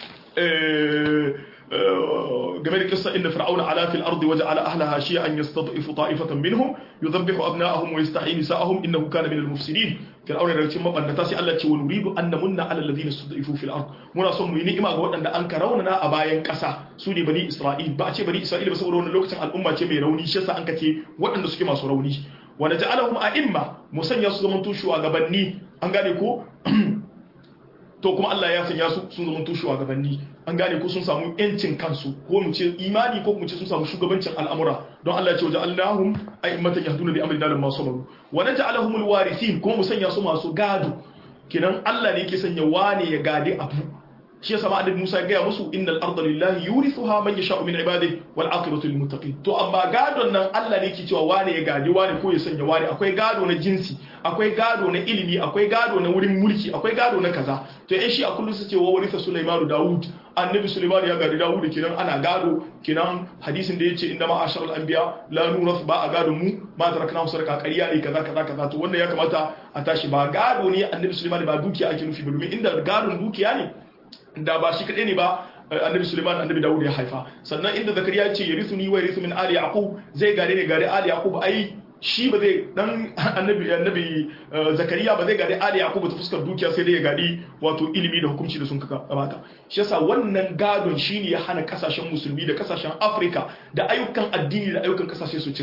game da kissa inda fir'auna ala fil ardi waja'ala ahlaha shi'an yastad'ifu ta'ifatan minhum yudhabbihu abna'ahum wa yastahyi nisa'ahum innahu kana minal mufsidin fir'auna daga cikin mabannata sai Allah ce wa nuridu an namunna ala alladhina stud'ifu fil ard muna son mu yi ni'ima ga waɗanda an karauna a bayan ƙasa su ne bani isra'il ba a ce bani isra'il ba saboda wannan lokacin al'umma ce mai rauni shi yasa an kace waɗanda suke masu rauni wa naj'alahum a'imma mu sanya su zaman tushuwa gabanni an gane ko to kuma Allah ya sanya su sun zama tushe gabanni an gane ko sun samu yancin kansu ko mu ce imani ko mu ce sun samu shugabancin al'amura don Allah ya ce waja'alnahum a'immatan yahduna bi amrina lamma sabaru wa naj'alahum alwarithin kuma mu sanya su masu gado kenan Allah ne yake sanya wane ya gade abu shi yasa ma annabi Musa ya gaya musu innal arda lillahi yurithuha man yasha'u min ibadihi wal aqibatu lil muttaqin to amma gadon nan Allah ne yake cewa wane ya gadi wane ko ya sanya wane akwai gado na jinsi akwai gado na ilimi akwai gado na wurin mulki akwai gado na kaza to yan shi a kullum su ce wa warisa Sulaiman Dawud annabi Sulaiman ya gadi Dawud kenan ana gado kenan hadisin da yace inna ma asharul anbiya la nurath ba a gado mu ma tarakna sarka ƙarya ne kaza kaza kaza to wannan ya kamata a tashi ba gado ne annabi Sulaiman ba dukiya ake nufi ba domin inda gadon dukiya ne da ba shi kaɗai ne ba annabi suleiman annabi dawud ya haifa sannan inda zakariya ya ce ya risu ni wa risu min ali yaqub zai gare ne gare ali yaqub ai shi ba zai dan annabi annabi zakariya ba zai gare ali yaqub ta fuskar dukiya sai dai ya gadi wato ilimi da hukunci da sun kaka gabata shi yasa wannan gadon shine ya hana kasashen musulmi da kasashen afirka da ayyukan addini da ayyukan kasashe su ci gaba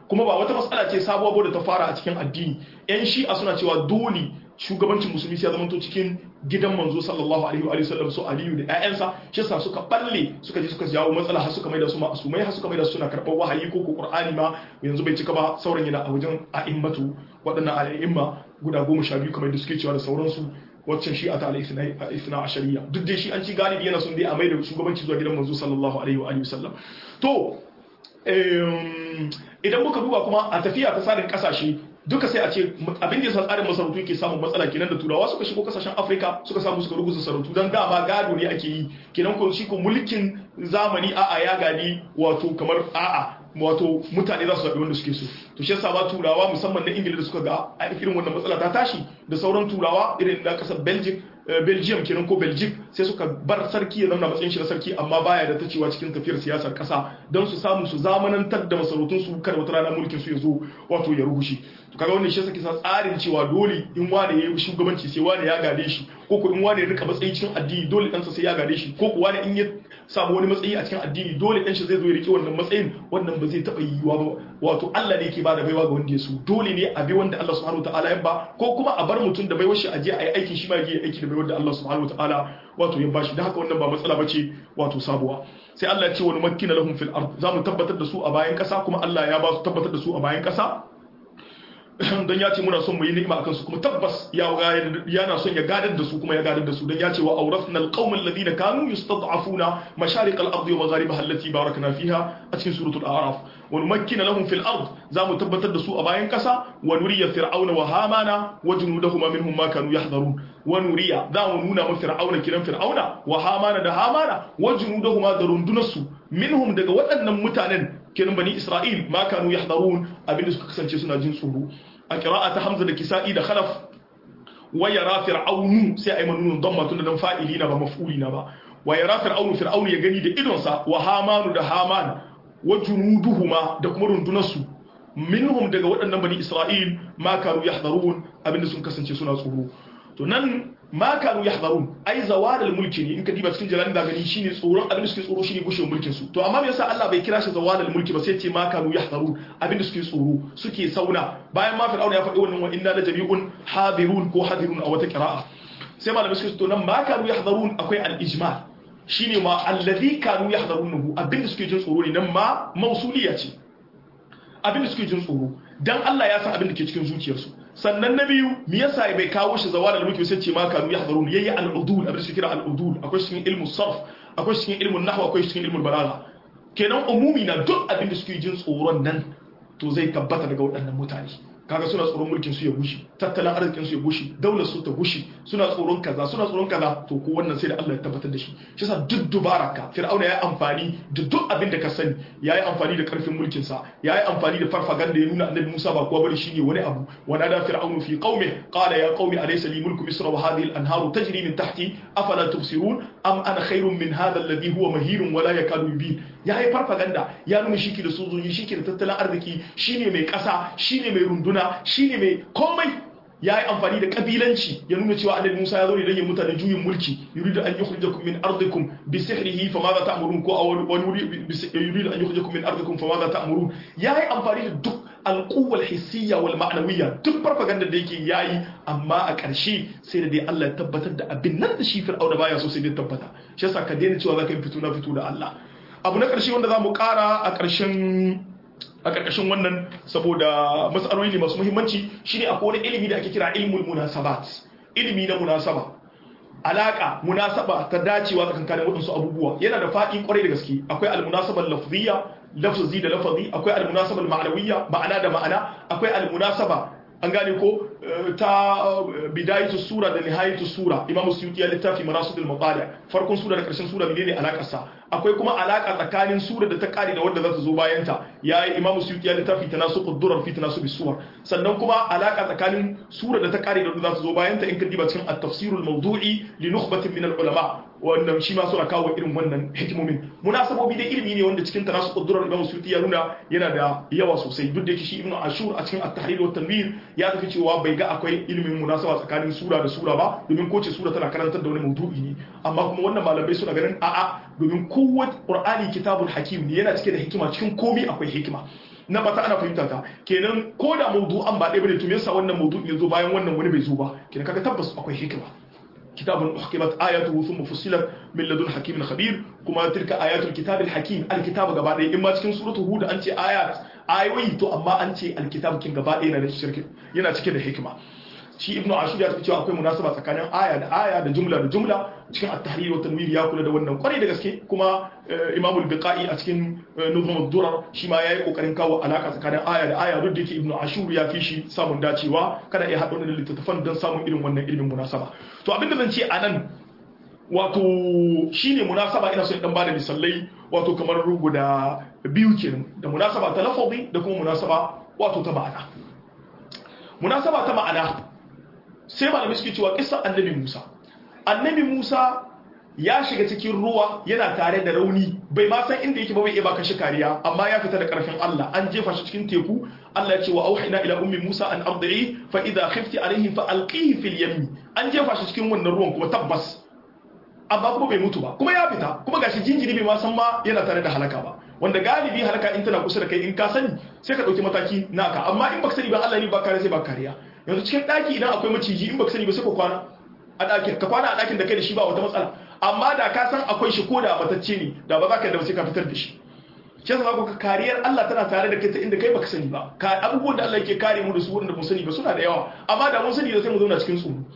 kuma ba wata matsala ce sabuwa ba da ta fara a cikin addini yan shi'a suna cewa dole shugabancin musulmi ya zama to cikin gidan manzo sallallahu alaihi wa sallam su aliyu da ƴaƴansa shi yasa suka balle suka je suka jawo matsala har suka maida su ma'asumai har suka maida su suna karɓar wahayi ko qur'ani ma yanzu bai cika ba sauran yana a wajen a'immatu waɗannan a'imma guda goma sha biyu kamar da suke cewa da sauransu waccan shi a ta al'isna a shari'a duk dai shi an ci galibi yana sun dai a mai da shugabanci zuwa gidan manzo sallallahu alaihi wa sallam to idan muka duba kuma a tafiya ta tsarin kasashe duka sai a ce abin da yasa tsarin masarautu yake samun matsala kenan da turawa suka shigo kasashen afirka suka samu suka ruguza sarautu don dama gado ne ake yi kenan ko shi ko mulkin zamani a'a ya gadi wato kamar a'a wato mutane za su zaɓi wanda suke so to shi yasa ba turawa musamman na ingila da suka ga irin wannan matsala ta tashi da sauran turawa irin na kasar belgium belgium kenan ko belgium sai suka bar sarki ya zama matsayin shi na sarki amma baya da ta cewa cikin tafiyar siyasar kasa don su samu su zamanantar da masarautun su kar wata rana mulkin su ya zo wato ya rugushe to kaga wannan shi yasa kisa tsarin cewa dole in wani yayi shugabanci sai wani ya gade shi ko ko in wani ya rika matsayi cikin addini dole ɗansa sai ya gade shi ko ko wani in ya samu wani matsayi a cikin addini dole ɗan shi zai zo ya rike wannan matsayin wannan ba zai taɓa yiwuwa ba wato Allah ne yake ba da baiwa ga wanda ya so dole ne a bi wanda Allah subhanahu wataala ya ba ko kuma a bar mutum da baiwar shi a je a yi aikin shi ma ya aiki da baiwar da Allah subhanahu wataala wato ya bashi dan haka wannan ba matsala bace wato sabuwa sai Allah ya ce wani makkina lahum fil ard zamu tabbatar da su a bayan kasa kuma Allah ya ba su tabbatar da su a bayan kasa don ya ce muna son mu yi ni'ima akan su kuma tabbas ya yana son ya gadar da su kuma ya gadar da su don ya ce wa awrasna alqawma alladhina kanu yustad'afuna masharik al-ardi wa magharibaha allati barakna fiha a cikin suratul a'raf wa numakkina lahum fil ard za mu tabbatar da su a bayan kasa wa nuriya fir'auna wa hamana wa junudahuma minhum ma kanu yahdharun wa nuriya za mu nuna mu fir'auna kiran fir'auna wa hamana da hamana wa junudahuma da rundunarsu minhum daga waɗannan mutanen kenan bani isra'il ma kanu yahdharun abinda suka kasance suna jin tsoro a qira'ata hamza da kisa'i da khalaf wa yara fir'aunu sai ay manunun damma tun da fa'ili na ba maf'uli na ba wa yara fir'aunu fir'aunu ya gani da idonsa wa hamanu da haman wa junuduhuma da kuma rundunarsu minhum daga waɗannan bani isra'il ma kanu yahdharun abinda sun kasance suna tsoro to nan ma kanu yahdharun ai zawadal mulki ne in ka diba cikin jalalin da gani shine tsoron abin da suke tsoro shine gushewar mulkin su to amma me yasa Allah bai kira shi zawadal mulki ba sai ce ma kanu yahdharun abin da suke tsoro suke sauna bayan ma fir'auna ya faɗi wannan wa inna la jami'un hadirun ko hadirun a wata qira'a sai malamai suke to nan ma kanu yahdharun akwai al-ijmal shine ma alladhi kanu yahdharunahu abin da suke jin tsoro ne nan ma mausuliya ce abin da suke jin tsoro dan Allah ya san abin da ke cikin zuciyarsu sannan na biyu me yasa bai kawo shi zawar al-mulki sai ce ma kanu yahdharun yayi al-udul abin da suke kira al-udul akwai cikin ilmu sarf akwai cikin ilmu nahw akwai cikin ilmu balagha kenan umumi na duk abin da suke jin tsoron nan to zai tabbata daga waɗannan mutane kaga suna tsoron mulkin su ya gushi tattalin arzikin su ya gushi daular su ta gushi suna tsoron kaza suna tsoron kaza to ko wannan sai da Allah ya tabbatar da shi shi yasa duk dubaraka fir'auna ya amfani da duk abin da ka sani yayi amfani da karfin mulkin sa yayi amfani da farfaganda ya nuna annabi Musa ba kuwa bari shine wani abu wa nada fir'aunu fi qaumi qala ya qaumi alaysa li mulku misra wa hadhihi al-anharu tajri min tahti afala tubsirun am ana khairun min hadha alladhi huwa mahinun wa la yakadu yubin yayi farfaganda ya nuna shiki da sojoji shiki da tattalin arziki shine mai kasa shine mai runduna nuna shine mai komai ya yi amfani da kabilanci ya nuna cewa annabi Musa ya zo ne don ya mutane juyin mulki yuridu an yukhrijakum min ardikum bi sihrihi fa madha ta'murun ko a wani wuri yuridu an yukhrijakum min ardikum fa madha ta'murun ya yi amfani da duk alquwwal hissiyya wal ma'nawiyya duk farfaganda da yake yayi amma a ƙarshe sai da dai Allah ya tabbatar da abin nan da shi fir'auna baya so sai dai tabbata shi yasa ka daina cewa zaka yi fito na fito da Allah abu na ƙarshe wanda za mu ƙara a ƙarshen a ƙarƙashin wannan saboda matsaloli ne masu muhimmanci shine akwai wani ilimi da ake kira ilmul munasabat ilimi na munasaba alaka munasaba ta dacewa tsakankanin waɗansu abubuwa yana da faɗi kwarai da gaske akwai almunasabar lafziyya lafzi da lafazi akwai almunasabar ma'anawiyya ma'ana da ma'ana akwai almunasaba an gane ko ta bidayatu sura da nihayatu sura imamu suyuti ya littafi marasudul maqali farkon sura da karshen sura menene alakar sa akwai kuma alaka tsakanin sura da ta kare da wanda za ta zo bayan ta yayi imamu suyuti ya littafi tanasuqud durar fi tanasubi suwar sannan kuma alaka tsakanin sura da ta kare da wanda za ta zo bayan ta in ka diba cikin at-tafsirul mawdu'i li nukhbatin min al-ulama wannan shi ma suna kawo irin wannan hikimomin munasabobi da ilimi ne wanda cikin tanasuqud durar imamu suyuti ya nuna yana da yawa sosai duk da yake shi ibnu ashur a cikin at-tahrir wa tanwir ya tafi cewa bai ga akwai ilimin munasaba tsakanin sura da sura ba domin kowace sura tana karantar da wani maudu'i ne amma kuma wannan malamai suna ganin a'a domin kowace qur'ani kitabul hakim ne yana cike da hikima cikin komai akwai hikima na bata ana fahimta ta kenan ko da mawdu'an ba ɗaya bane to me yasa wannan mawdu'in ya zo bayan wannan wani bai zo ba kenan kaga tabbas akwai hikima kitabun uhkimat ayatuhu thumma fussilat min ladun hakimin khabir kuma tilka ayatul kitabil hakim alkitab gaba ɗaya in ma cikin suratul hud an ce ayat ayoyi to amma an ce alkitab kin gaba ɗaya yana da shirki yana cike da hikima shi ibnu ashur ya tafi cewa akwai munasaba tsakanin aya da aya da jumla da jumla cikin at-tahrir wa tanwir ya kula da wannan kwarai da gaske kuma imamu al-biqai a cikin nuzum ad-durar shi ma yayi kokarin kawo alaka tsakanin aya da aya duk da yake ibnu ashur ya fi shi samun dacewa kada ya haɗa wannan littattafan don samun irin wannan ilimin munasaba to abin da zan ce anan wato shine munasaba ina so in dan bada misalai wato kamar guda biyu kenan da munasaba ta lafazi da kuma munasaba wato ta ma'ana munasaba ta ma'ana sai malamai suke cewa kisan annabi Musa annabi Musa ya shiga cikin ruwa yana tare da rauni bai ma san inda yake ba bai iya baka shi kariya amma ya fita da karfin Allah an jefa shi cikin teku Allah ya ce wa auhina ila ummi Musa an ardi'i fa idha khifti alayhi fa alqihi fil yammi an jefa shi cikin wannan ruwan kuma tabbas amma kuma bai mutu ba kuma ya fita kuma gashi jinjiri bai ma san ma yana tare da halaka ba wanda galibi halaka in tana kusa da kai in ka sani sai ka dauki mataki naka amma in baka sani ba Allah ne ba kare sai ba kariya yanzu cikin daki idan akwai maciji in baka sani ba sai ka kwana a dakin ka kwana a dakin da kai da shi ba wata matsala amma da ka san akwai shi ko da batacce ne da ba za ka da sai ka fitar da shi shi yasa ka kariyar Allah tana tare da kai ta inda kai baka sani ba ka abubuwan da Allah yake kare mu da su wanda mun sani ba suna da yawa amma da mun sani da sai mu zauna cikin tsoro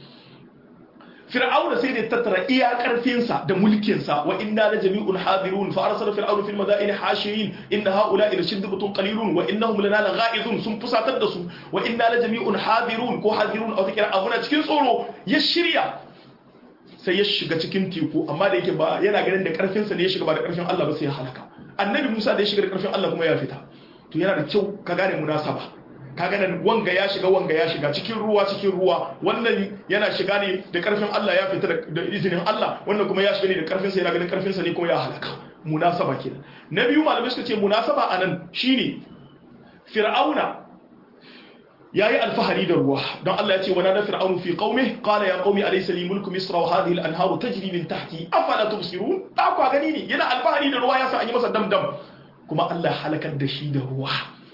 fir'auna sai da tattara iya karfinsa da mulkinsa wa inna la jami'un hadirun fa arsala fir'aunu fil madaini hashirin inna haula'i la shiddatun qalilun wa innahum lana lagha'izun sun fusatar da su wa inna la jami'un hadirun ko hadirun a wata abuna cikin tsoro ya shirya sai ya shiga cikin teku amma da yake ba yana ganin da karfinsa ne ya shiga ba da karfin Allah ba sai ya halaka annabi Musa da ya shiga da karfin Allah kuma ya fita to yana da kyau ka gane munasaba kaga nan wanga ya shiga wanga ya shiga cikin ruwa cikin ruwa wannan yana shiga ne da karfin Allah ya fita da izinin Allah wannan kuma ya shiga ne da karfin sa yana ganin karfin sa ne kuma ya halaka munasaba kenan na biyu malamai suka ce munasaba anan shine fir'auna yayi alfahari da ruwa don Allah ya ce wa nada fir'aunu fi qaumi qala ya qaumi alaysa li mulku misra wa hadhihi al-anharu tajri min tahti afala tubsirun da ku gani ne yana alfahari da ruwa ya sa an yi masa damdam kuma Allah halakar da shi da ruwa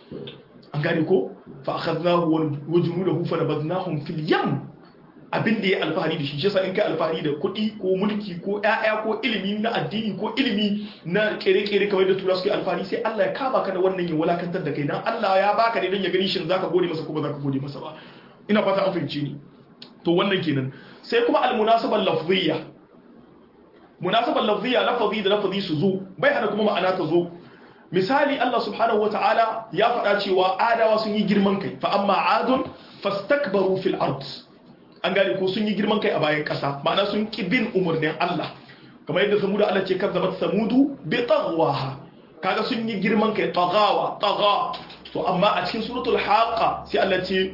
an gane ko fa akhadnahu wa junudahu fa nabadnahum fil yam abin da ya alfahari da shi shi yasa in kai alfahari da kuɗi ko mulki ko ƴaƴa ko ilimi na addini ko ilimi na kere-kere kamar da tura suke alfahari sai Allah ya kama ka da wannan ya walakantar da kai dan Allah ya baka ne don ya gani shin zaka gode masa ko ba zaka gode masa ba ina fata an fahimci ni to wannan kenan sai kuma almunasabal lafziyya munasabal lafziyya lafazi da lafazi su zo bai hana kuma ma'ana ta zo misali Allah subhanahu wa ta'ala ya faɗa cewa adawa sun yi girman kai fa amma adun fastakbaru fil ard an gane ko sun yi girman kai a bayan ƙasa ma'ana sun ki bin umarnin Allah kamar yadda samudu Allah ce kazzabat samudu bi taghwaha kaga sun yi girman kai taghawa tagha to amma a cikin suratul haqa sai Allah ce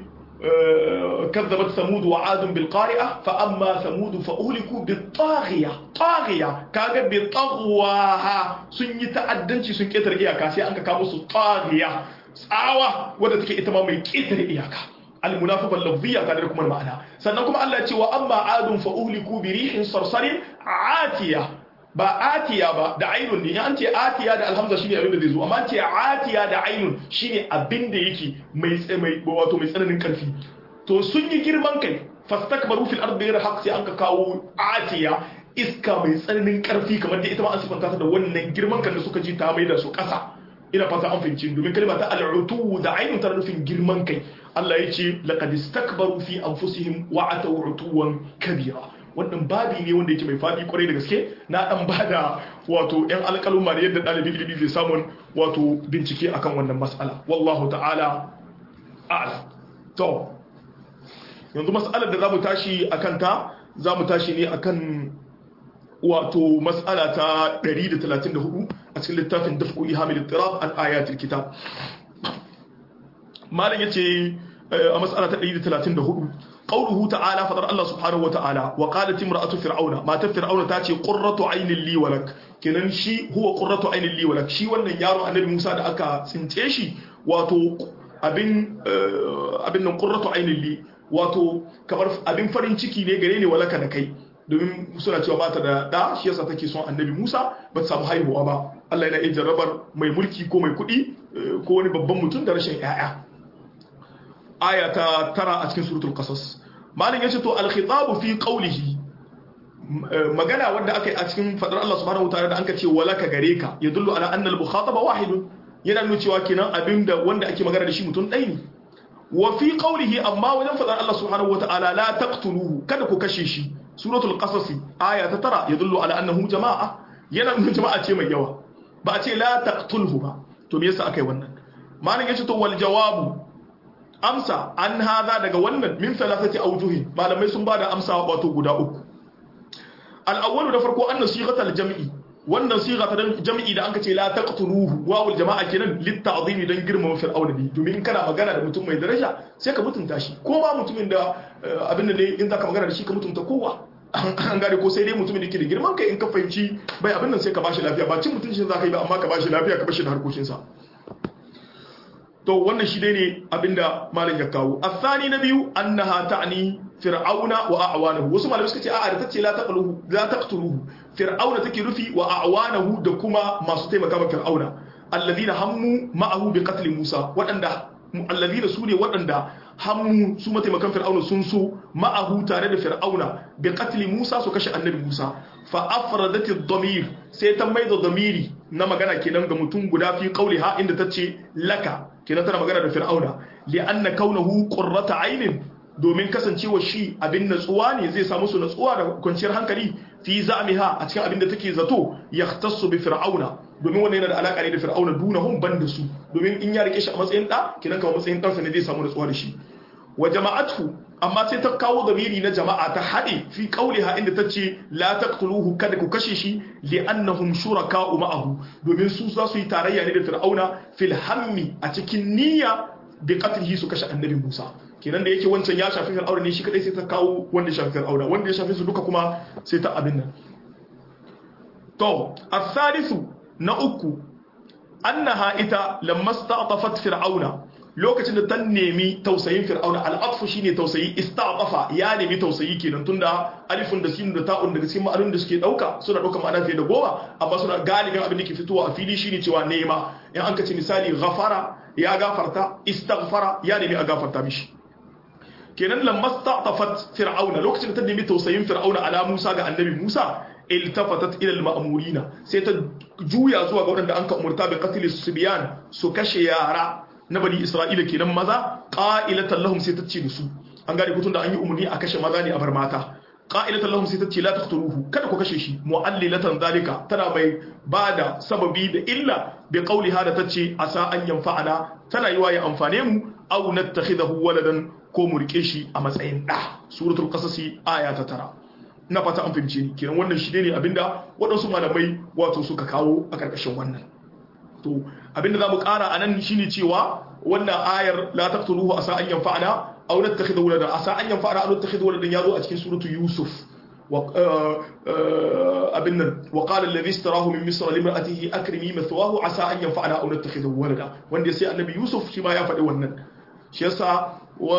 كذبت ثمود وعاد بالقارئة فأما ثمود فأهلكوا بالطاغية طاغية كاغا بطغواها سن يتعدنشي سن كتر إياكا سي أنك كاموسو طاغية ساوة wadda take ita ma mai ƙetare iyaka المنافقة اللفظية تدري كما المعنى سنكم الله يتي وأما عاد فأهلكوا بريح صرصر عاتية ba atiya ba da ainun ne an ce atiya da alhamza shine abin da zai zo amma an ce atiya da ainun shine abin da yake mai mai wato mai tsananin karfi to sun yi girman kai fastakbaru fil ardi ghayra haqq sai an ka kawo atiya iska mai tsananin karfi kamar da ita ma an sifanta ta da wannan girman kan da suka ji ta mai da su kasa ina fata an fahimci domin kalma ta al'utu da ainun tana nufin girman kai Allah ya ce laqad istakbaru fi anfusihim wa ataw utuwan kabira wannan babi ne wanda yake mai faɗi kwarai da gaske na ɗan ba da wato ‘yan alƙaluma da yadda ɗalibin ilimi zai samun wato bincike akan wannan matsala wallahu ta'ala a'ala to yanzu matsalar da za mu tashi a kanta za mu tashi ne akan wato matsala ta 134 a cikin littafin dafku ihamil tirab an ayatul kitab malam yace a matsala ta 134 قوله تعالى فضل الله سبحانه وتعالى وقالت امرأة فرعون ما فرعون تاتي قرة عين لي ولك kenan shi huwa qurratu ainin li walak shi wannan yaro annabi Musa da aka tsince shi wato abin abin nan qurratu ainin li wato kamar abin farin ciki ne gare ne walaka da kai domin suna cewa ba ta da da shi yasa take son annabi Musa ba ta samu haihuwa ba Allah yana iya jarrabar mai mulki ko mai kuɗi ko wani babban mutum da rashin ƴaƴa aya ta tara a cikin suratul qasas malin yace to al-khitabu fi qawlihi magana wanda aka yi a cikin fadar Allah subhanahu wataala da anka ce walaka gare ka yadullu ala anna al-mukhataba wahidun yana nuna cewa kenan abinda wanda ake magana da shi mutum ɗaya ne wa fi qawlihi amma wajen fadar Allah subhanahu wataala la taqtuluhu kada ku kashe shi suratul qasas aya ta tara yadullu ala annahu jama'a yana nuna jama'a ce mai yawa ba a ce la taqtulhu ba to me yasa akai wannan malin yace to wal jawabu amsa an haza daga wannan min thalathati awjuhi malamai sun bada amsa wato guda uku al-awwalu da farko anna sighatal jam'i wannan sigha ta jam'i da anka ce la taqtuluhu wawul jama'a kenan litta'zimi dan girmama fir'auna ne domin in kana magana da mutum mai daraja sai ka mutunta shi ko ba mutumin da abin da ne in zaka magana da shi ka mutunta kowa an gane ko sai dai mutumin da ke da girman kai in ka fahimci bai abin nan sai ka bashi lafiya ba cin mutuncin za ka yi ba amma ka bashi lafiya ka bashi da harkokinsa to wannan shi dai ne abinda malam ya kawo asani na biyu annaha ta'ni fir'auna wa a'wanahu wasu malamai suka ce a'a da tace la taqluhu la taqtuluhu fir'auna take rufi wa a'wanahu da kuma masu taimaka ma fir'auna alladhina hammu ma'ahu bi qatl Musa wadanda alladhina sune wadanda hammu su mataimakan fir'auna sun so ma'ahu tare da fir'auna bi qatl Musa su kashe annabi Musa fa afradati ad-damir sai ta maida damiri na magana kenan ga mutum guda fi qauliha inda tace laka kenan tana magana da fir'auna li anna kaunahu qurrata aynin domin kasancewa shi abin natsuwa ne zai samu su natsuwa da kwanciyar hankali fi za'miha a cikin abin da take zato yahtassu bi fir'auna domin wannan yana da alaka ne da fir'auna dunahum ban da su domin in ya rike shi a matsayin da kenan kawai matsayin ɗansa ne zai samu natsuwa da shi wa jama'atu amma sai ta kawo zamiri na jama'a ta haɗe fi qauliha inda ta ce la taqtuluhu kada ku kashe shi li'annahum shuraka'u ma'ahu domin su za su yi tarayya ne da fir'auna fil hammi a cikin niyya bi qatlihi su kashe annabi Musa kenan da yake wancan ya shafi fir'auna ne shi kadai sai ta kawo wanda ya shafi fir'auna wanda ya shafi su duka kuma sai ta abin nan to as-salisu na uku annaha ita lamma sta'tafat fir'auna lokacin da ta nemi tausayin fir'auna al'atfu shine tausayi ista'tafa ya nemi tausayi kenan tunda alifun da sin da ta'un daga cikin ma'anun da suke dauka suna dauka ma'ana fiye da goma amma suna galibin abin da ke fitowa a fili shine cewa nema in an kace misali ghafara ya gafarta istaghfara ya nemi a gafarta mishi kenan lamma sta'tafat fir'auna lokacin da ta nemi tausayin fir'auna ala Musa ga annabi Musa iltafatat ila al-ma'murina sai ta juya zuwa ga wadanda an ka umurta bi qatl subyan su kashe yara na bani Isra'ila kenan maza qa'ilatan lahum sai ta ce su an gane kutun da an yi umurni a kashe maza ne a bar mata qa'ilatan lahum sai ta ce la taqtuluhu kada ku kashe shi mu'allilatan zalika tana mai bada sababi da illa bi qawliha da tace asa an yanfa'ana tana yiwa ya amfane mu aw nattakhidahu waladan ko mu rike shi a matsayin da suratul qasasi aya ta tara na fata an fahimce ni kenan wannan shi ne abinda waɗansu malamai wato suka kawo a ƙarƙashin wannan to abinda za mu ƙara a nan shine cewa wannan ayar la taqtuluhu asa an yanfa'ana aw nattakhidhu walada asa an yanfa'ana aw nattakhidhu waladan yazo a cikin suratu yusuf abin nan wa qala alladhi istarahu min misr limra'atihi akrimi mathwahu asa an yanfa'ana aw nattakhidhu walada wanda sai annabi yusuf shi ma ya faɗi wannan shi yasa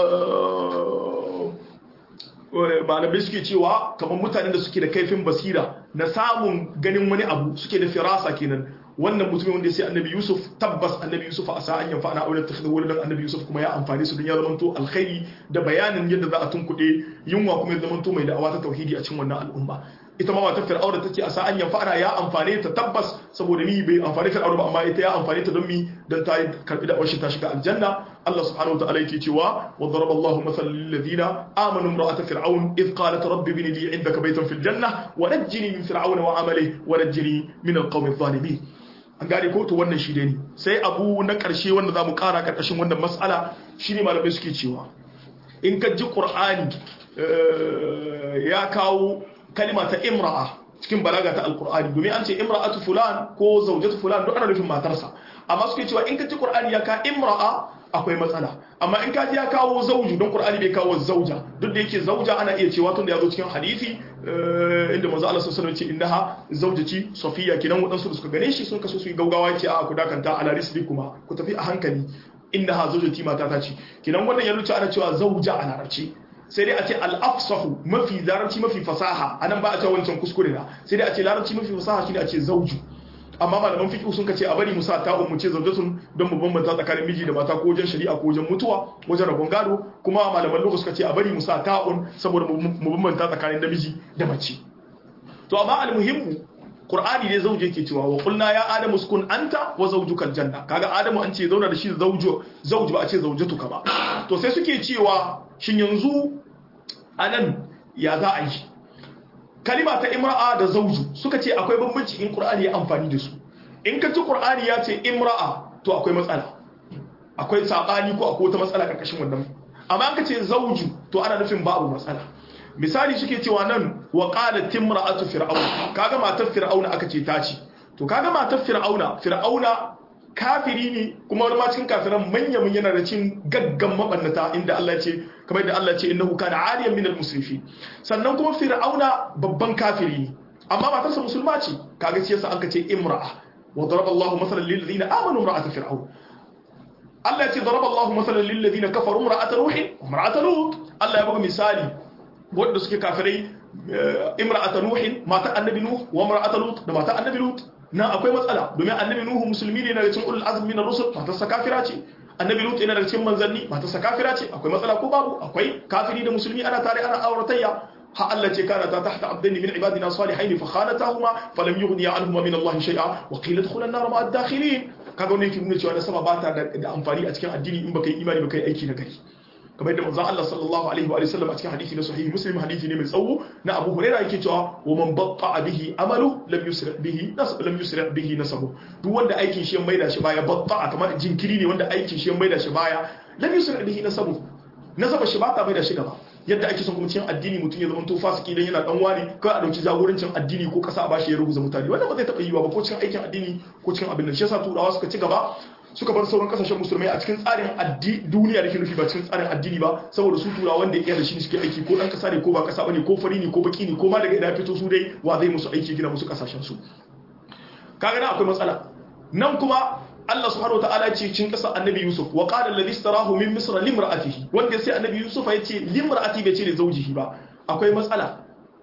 malamai suke cewa kamar mutanen da suke da kaifin basira na samun ganin wani abu suke da firasa kenan wannan mutumin wanda ya sai annabi yusuf tabbas annabi yusuf a sa'an yanfa ana aure ta wani dan annabi yusuf kuma ya amfani su don ya zamanto alkhairi da bayanin yadda za a tunkuɗe yunwa kuma ya zamanto mai da'awa ta tauhidi a cikin wannan al'umma ita ma matar fir'auna take a sa'an yanfa ana ya amfane ta tabbas saboda ni bai amfani fir'auna ba amma ita ya amfane ta don mi don ta karbi da ta shiga aljanna Allah subhanahu wa ta'ala yake cewa wa daraba Allahu mathalan lil ladina amanu imra'at fir'aun id qalat rabbi ibni li 'indaka baytan fil janna wa najjini min fir'auna wa 'amalihi wa najjini min al-qawmi adh-dhalimin an gane ko to wannan shi ne sai abu na ƙarshe wanda za mu ƙara ƙarƙashin wannan matsala shi ne malamai suke cewa in ka ji ƙur'ani ya kawo kalima ta imra'a cikin balaga ta alƙur'ani domin an ce imra'atu fulan ko zaujatu fulan duk ana nufin matarsa amma suke cewa in ka ji ƙur'ani ya ka imra'a akwai matsala amma in ka ji ya kawo zauju don ƙur'ani bai kawo zauja duk da yake zauja ana iya cewa tun da ya zo cikin hadisi inda manzo Allah sallallahu alaihi wasallam ce innaha zawjati safiya kinan wadansu da suka gane shi sun kaso su yi gaugawa ce a ku dakanta ala risbi kuma ku tafi a hankali innaha zawjati mata ta ce kinan wannan ya rubuta ana cewa zawja a larabci sai dai a ce al-afsahu mafi larabci mafi fasaha anan ba a ce wancan kuskure na sai dai a ce larabci mafi fasaha shine a ce zawju amma malaman fiqh sun kace a bari mu sa ta'un mu ce zawjatun don mu bambanta tsakanin miji da mata ko wajen shari'a ko wajen mutuwa wajen rabon gado kuma malaman lugha suka ce a bari mu sa ta'un saboda mu bambanta tsakanin namiji da mace to amma almuhimmu Qur'ani ne zauje yake cewa wa qulna ya adamu uskun anta wa zawjuka aljanna kaga adamu an ce zauna da shi zawjo zawju ba a ce zawjatuka ba to sai suke cewa shin yanzu anan ya za a yi kalima ta imra'a da zawju suka ce akwai bambanci in Qur'ani ya amfani da su in ka ci Qur'ani ya ce imra'a to akwai matsala akwai sabani ko akwai wata matsala karkashin wannan amma an ka ce zawju to ana nufin babu matsala misali suke cewa nan wa qalat timra'atu fir'auna kaga matar fir'auna aka ce ta ce to kaga matar fir'auna fir'auna kafiri ne kuma wani ma cikin kafiran manya mun yana da cin gaggan mabannata inda Allah ce kamar da Allah ce innahu kana aliyan minal musrifin sannan kuma fir'auna babban kafiri ne amma matarsa musulma ce kaga shi yasa an ce imra'a wa daraba Allahu masalan lil ladina amanu imra'at fir'aun Allah ya ce daraba Allahu masalan lil ladina kafaru imra'at nuh wa imra'at lut Allah ya buga misali wanda suke kafirai imra'ata nuhin mata annabi nuh wa imra'ata lut da mata annabi lut na akwai matsala domin annabi nuhu musulmi ne daga cikin ulul azmi min ar-rusul mata sa kafira ce annabi lut yana daga cikin manzanni mata sa kafira ce akwai matsala ko babu akwai kafiri da musulmi ana tare ana auratayya ha Allah ce kana ta tahta abdaini min ibadina salihin fa khanatahuma falam yughni anhuma min Allah shay'a wa qila adkhula an-nar ma'a ad-dakhilin kaga wannan yake nuna cewa da sama ba ta da amfani a cikin addini in baka yi imani baka yi aiki na gari kamar yadda manzon Allah sallallahu alaihi wa sallam a cikin hadisi na sahihi muslim hadisi ne mai tsawo na Abu Hurairah yake cewa wa man batta bihi amalu lam yusri bihi nasab lam yusri bihi nasabu duk wanda aikin shi ya maida shi baya batta kamar jinkiri ne wanda aikin shi ya maida shi baya lam yusri bihi nasabu nasaba shi ba ta maida shi gaba yadda ake son kuma cikin addini mutum ya zama to fasiki dan yana dan wani kai a dauki jagorancin addini ko kasa a bashi ya rubuta mutane wannan ba zai taba yiwa ba ko cikin aikin addini ko cikin abin nan shi yasa turawa suka ci gaba suka bar sauran kasashen musulmai a cikin tsarin duniya da ke nufi ba cikin tsarin addini ba saboda su tura wanda ya da shi ne suke aiki ko dan kasa ne ko ba kasa bane ko fari ne ko baki ne ko ma daga ina fito su dai wa zai musu aiki gina musu kasashen su kaga nan akwai matsala nan kuma Allah subhanahu wa ta'ala ce cikin kasa annabi Yusuf wa qala alladhi istarahu min misra limra'atihi wanda sai annabi Yusuf ya ce limra'ati bai ce da zaujihi ba akwai matsala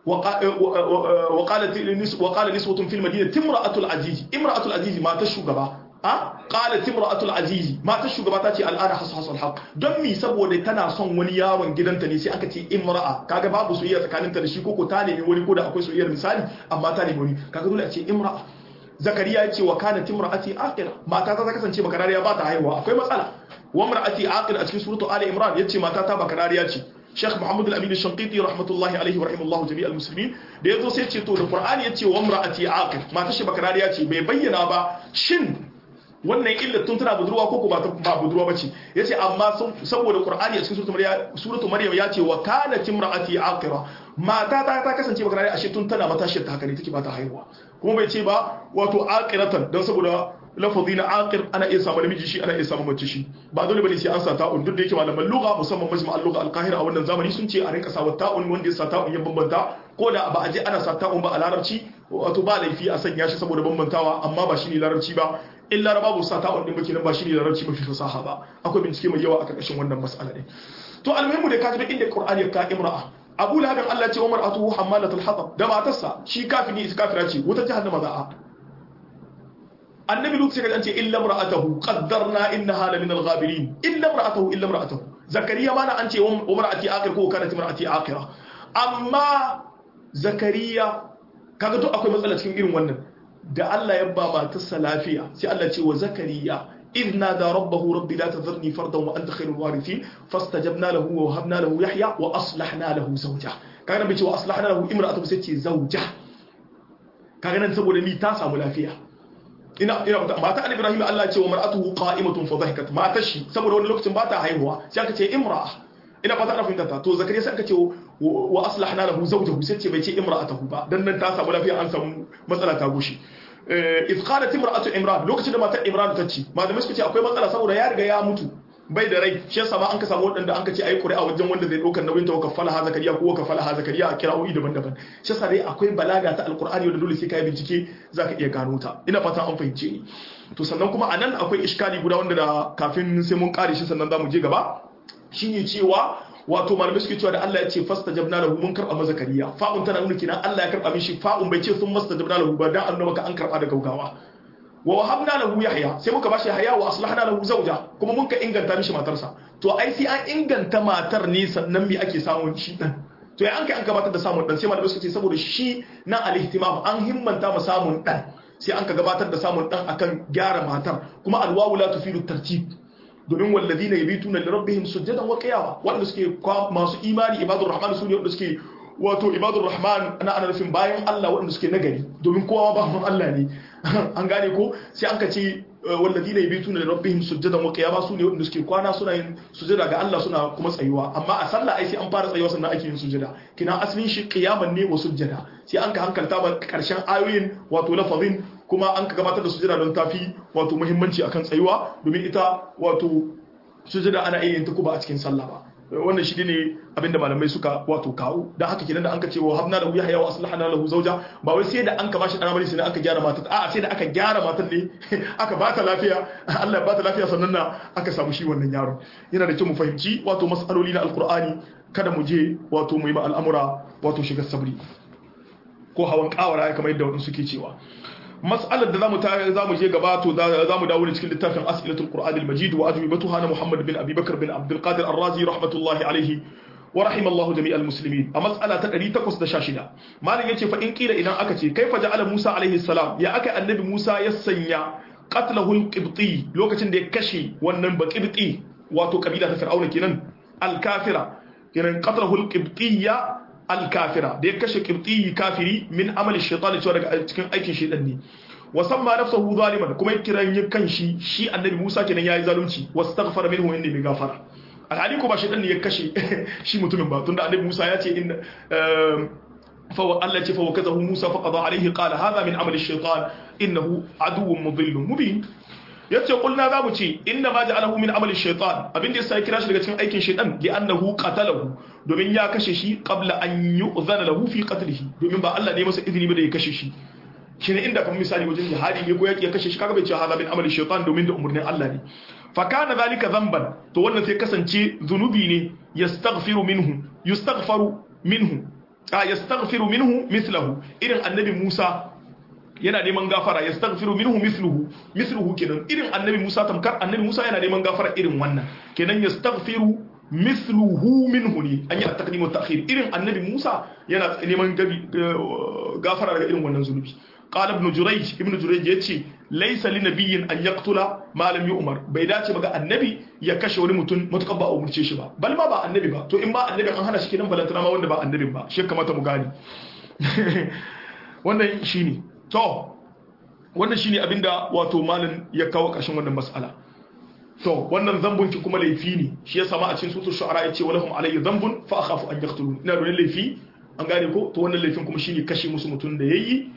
وقالت وقال نسوة في المدينة امرأة العزيز امرأة العزيز ما تشغبا a qala timra'atul azizi matar shugaba ta ce al'ada hasu haq don mi saboda tana son wani yawon gidanta ne sai aka ce imra'a kaga babu soyayya tsakaninta da shi ko ko ta nemi wani ko da akwai soyayyar misali amma ta nemi wani kaga dole a ce imra'a zakariya ya ce wa kana timra'ati aqira mata ta kasance bakarariya ba ta haihuwa akwai matsala wa imra'ati aqira a cikin suratu ali imran yace mata ta bakarariya ce Sheikh Muhammad Al-Amin Al-Shanqiti rahmatullahi alaihi wa rahimallahu jami'al muslimin da yazo sai ce to da Qur'ani yace wa imra'ati aqir mata shi bakarariya ce bai bayyana ba shin wannan illar tun tana budurwa ko ko ba budurwa bace yace amma saboda qur'ani a cikin suratul maryam suratul maryam yace wa kanat imraati aqira mata ta ta kasance baka rai ashe tun tana matashiyar ta haka ne take ba ta haihuwa kuma bai ce ba wato aqiratan dan saboda lafazi na aqir ana iya samu namiji shi ana iya samu mace shi ba dole bane sai an sa ta'un duk da yake malaman lugha musamman majma' al-lugha al-qahira a wannan zamani sun ce a rinka sa ta'un wanda ya sa ta'un ya bambanta ko da ba a je ana sa ta'un ba a larabci wato ba laifi a sanya shi saboda bambantawa amma ba shine larabci ba in laraba bu sa ta'un din baki nan ba shine larabci mafi fasaha ba akwai bincike mai yawa a karkashin wannan mas'ala din to almuhimu da ka ji inda qur'ani ya ka imra'a abu lahabin Allah ce wa mar'atuhu hammalatul hatab da matarsa shi kafiri ita kafira ce wuta jahannama za'a annabi lut sai ka ce illa mar'atuhu qaddarna innaha la min al-ghabirin illa mar'atuhu illa mar'atuhu zakariya mana an ce wa mar'ati aqir ko kanat mar'ati aqira amma zakariya kaga to akwai matsala cikin irin wannan da Allah ya ba matarsa lafiya sai Allah ce wa zakariya إذ نادى ربه ربي لا تذرني فردا وأنت خير الوارثين فاستجبنا له ووهبنا له يحيى وأصلحنا له زوجه كان بيتي وأصلحنا له امرأته ستي زوجه كان نسبه لمي تاسع ملافية ina ina mata an Ibrahim Allah ya ce wa mar'atuhu qa'imatun fa dhahikat ma tashi saboda wani lokacin ba ta haihuwa sai aka ce imra'a ina fata ana fahimta ta to zakariya sai aka ce wa aslahna lahu zawjahu sai ce bai ce imra'atahu ba dan nan ta samu lafiya an samu matsala ta gushi if qalat imra'atu imran lokacin da matar imran ta ce malamai suka ce akwai matsala saboda ya riga ya mutu bai da rai shi yasa ma an ka samu wadanda an ka ce ayi ƙuri'a wajen wanda zai ɗaukar nauyin ta wa kafala ha zakariya ko kafala ha zakariya a kira'o'i daban-daban shi yasa dai akwai balaga ta alqur'ani wanda dole sai kai bincike zaka iya gano ta ina fatan an fahimce ni to sannan kuma anan akwai iskali guda wanda da kafin sai mun kare shi sannan zamu je gaba shine cewa wato malamai suke cewa da Allah ya ce fastajabna lahu mun karba masa zakariya fa'un tana nuna kenan Allah ya karba mishi fa'un bai ce sun mastajabna lahu ba dan annabi ka an karba da gaugawa wa wahabna lahu yahya sai muka bashi yahya wa aslahna lahu zawja kuma mun ka inganta mishi matarsa to ai sai an inganta matar ne sannan me ake samun shi dan to ya an kai an gabatar da samun dan sai malamai suka ce saboda shi na al-ihtimam an himmanta ma samun dan sai an ka gabatar da samun dan akan gyara matar kuma alwawu la tufidu tartib domin walladina yabituna li rabbihim sujadan wa qiyama wanda suke masu imani ibadur rahman su ne wanda suke wato ibadur rahman ana ana nufin bayan Allah wanda suke nagari domin kowa ba Allah ne an gane ko sai an ka ce walladina yabituna li rabbihim sujadan wa qiyama su ne wanda suke kwana suna yin sujada ga Allah suna kuma tsayuwa amma a sallah ai sai an fara tsayuwa sannan ake yin sujada kina asalin shi qiyaman ne wa sujada sai an ka hankalta ba karshen ayoyin wato lafazin kuma an ka gabatar da sujada don tafi wato muhimmanci akan tsayuwa domin ita wato sujada ana iya yin ta kuma a cikin sallah ba wannan shi ne abinda malamai suka wato kawo dan haka kenan da an ka ce wa habna lahu yahya wa aslahna lahu zawja ba wai sai da an ka bashi dan bane sai aka gyara matar a'a sai da aka gyara matar ne aka ba ta lafiya Allah ya ba ta lafiya sannan na aka samu shi wannan yaro yana da kyau mu fahimci wato mas'aloli na alqur'ani kada mu je wato mu yi ma al'amura wato shiga sabri ko hawan kawara kamar yadda wadansu suke cewa mas'alar da zamu ta zamu je gaba to zamu dawo ne cikin littafin as'ilatul qur'an al-majid wa ajwibatuha na muhammad bin abi bakr bin abdul qadir ar-razi rahmatullahi alayhi wa rahimallahu jami'al muslimin a mas'ala ta 816 malam yace fa in kila idan aka ce kaifa ja'ala musa alayhi salam ya aka annabi musa ya sanya qatlahu al-qibti lokacin da ya kashe wannan baqibti wato kabila ta fir'auna kenan al-kafira kenan qatlahu al-qibtiyya alkafira da ya kashe kibtiyi kafiri min amalin shaitan cewa daga cikin aikin shaitan ne wa samma nafsahu zaliman kuma ya kiran yin kanshi shi annabi Musa kenan yayi zalunci wastaghfara minhu inni bi gafara alhali ko ba shaitan ne ya kashe shi mutumin ba tunda annabi Musa ya ce inna fa Allah ce fa wakazahu Musa fa qada alaihi qala hadha min amali shaitan innahu aduwwun mudillun mubin yace kulna za mu ce inna ma ja'alahu min amali shaytan abin da yasa ya kira shi daga cikin aikin shaytan li annahu qatalahu domin ya kashe shi qabla an yu'zana lahu fi qatlihi domin ba Allah ne masa izini ba da ya kashe shi shine inda kamar misali wajen jihadi ne ko yaki ya kashe shi kaga bai ce hada min amali shaytan domin da umurnin Allah ne fa kana zalika dhanban to wannan sai kasance zunubi ne yastaghfiru minhu yustaghfaru minhu a yastaghfiru minhu mithluhu irin annabi Musa yana neman gafara ya staghfiru minhu mithluhu mithluhu kenan irin annabi Musa tamkar annabi Musa yana neman gafara irin wannan kenan ya staghfiru mithluhu minhu ne an yi at-taqdim wa ta'khir irin annabi Musa yana neman gafara daga irin wannan zunubi qala ibn jurayj ibn jurayj yace laysa li nabiyyin an yaqtula ma lam yu'mar bai dace ba ga annabi ya kashe wani mutum mutukar ba a umurce shi ba bal ma ba annabi ba to in ba annabi an hana shi kenan balantana ma wanda ba annabin ba shi kamata mu gane wannan shine to wannan shine abinda wato malin ya kawo ƙarshen wannan mas'ala to wannan zambun ki kuma laifi ne shi ya sama a cikin sutur shu'ara yace walahum alayhi zambun fa akhafu an yaqtulun ina da laifi an gane ko to wannan laifin kuma shine kashe musu mutun da yayi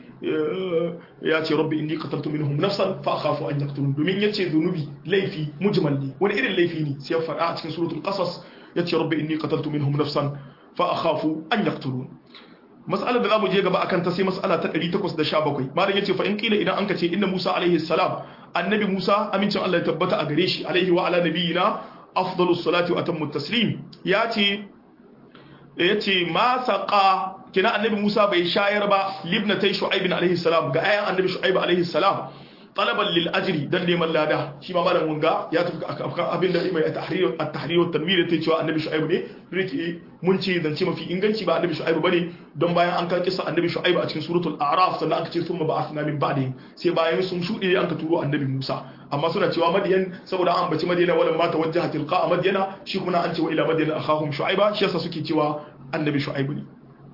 ya ce rabbi inni qataltu minhum nafsan fa akhafu an yaqtulun domin yace zunubi laifi mujmal ne wani irin laifi ne sai ya fara a cikin suratul qasas yace rabbi inni qataltu minhum nafsan fa akhafu an yaqtulun mas'alar da zamu je gaba akan ta sai mas'ala ta 817 malam yace fa in kila idan anka ce inna Musa alaihi salam annabi Musa amincin Allah ya tabbata a gare shi alaihi wa ala nabiyina afdalus salati wa atammu taslim yace yace ma saqa kina annabi Musa bai shayar ba libnatai shu'aib alaihi salam ga ayan annabi shu'aib alaihi salam talaban lil ajri dan neman lada shi ma malam wanga ya tafi akan abinda mai tahrir at-tahrir wa tanwir ta cewa annabi shu'aib ne rike mun ce zance mafi inganci ba annabi shu'aib bane don bayan an ka kissa annabi shu'aib a cikin suratul a'raf sannan aka ce thumma ba'athna min ba'di sai bayan sun shude an ka turo annabi Musa amma suna cewa madiyan saboda an baci madina wala ma tawajjaha tilqa madyana shi kuma an ce wa ila madyana akhahum shu'aiba shi yasa suke cewa annabi shu'aib ne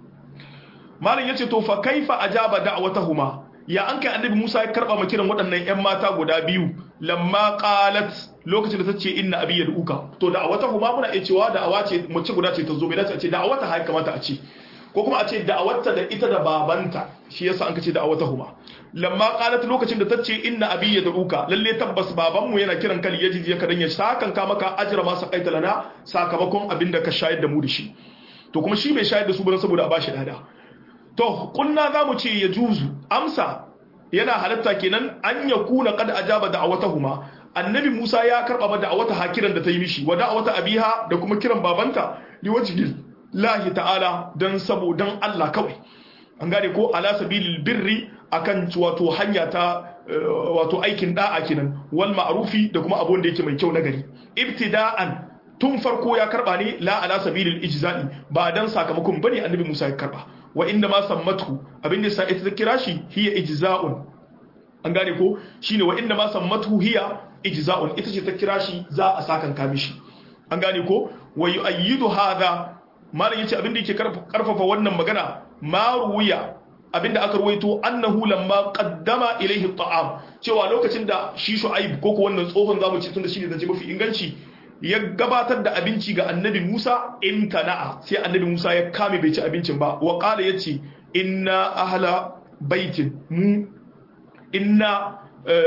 malam yace to fa kaifa ajaba da'watahuma ya an kai annabi Musa ya karba kiran waɗannan ƴan mata guda biyu lamma qalat lokacin da ta ce inna abi yad'uka to da'awatahuma muna iya cewa da'awa ce mace guda ce ta zo bai dace a ce da'awata har kamata a ce ko kuma a ce da'awarta da ita da babanta shi yasa an kace da'awatahuma lamma qalat lokacin da ta ce inna abi yad'uka lalle tabbas babanmu yana kiran kali yaji ya kadan ya sakan ka maka ajra ma saqaita lana sakamakon abin da ka shayar da mu da shi to kuma shi bai shayar da su ba saboda a bashi dada to kunna za mu ce ya juzu amsa yana halatta kenan an ya kuna kad ajaba da'awatahuma annabi Musa ya karba ba da'awata hakiran da ta yi mishi wa da'awata abiha da kuma kiran babanta li wajhi lahi ta'ala dan sabodan Allah kawai an gane ko ala sabilil birri akan wato hanya ta wato aikin da'a kenan wal ma'rufi da kuma abun da yake mai kyau na gari ibtida'an tun farko ya karba ne la ala sabilil ijza'i ba dan sakamakon bane annabi Musa ya karba wa inda ma sammatu abin da sai ta kira shi hiya ijza'un an gane ko shine wa inda ma sammatu hiya ijza'un ita ce ta kira shi za a sakan ka mishi an gane ko wa yu'ayyidu hadha malam yace abin da yake karfafa wannan magana ma ruwiya abinda aka ruwaito annahu lamma qaddama ilayhi at'am cewa lokacin da shi shu'aib ko ko wannan tsohon zamu ce tunda shine zance mafi inganci ya gabatar da abinci ga annabi Musa imtana'a sai annabi Musa ya kame bai ci abincin ba wa qala yace inna ahla baitin mu inna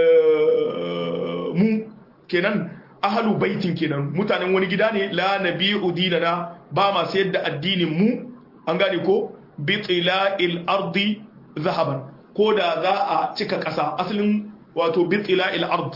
mu kenan ahlu baitin kenan mutanen wani gida ne la nabi'u dinana ba ma sayar da addinin mu an gane ko bitila'il ardi zahaban ko da za a cika ƙasa asalin wato bitila'il ard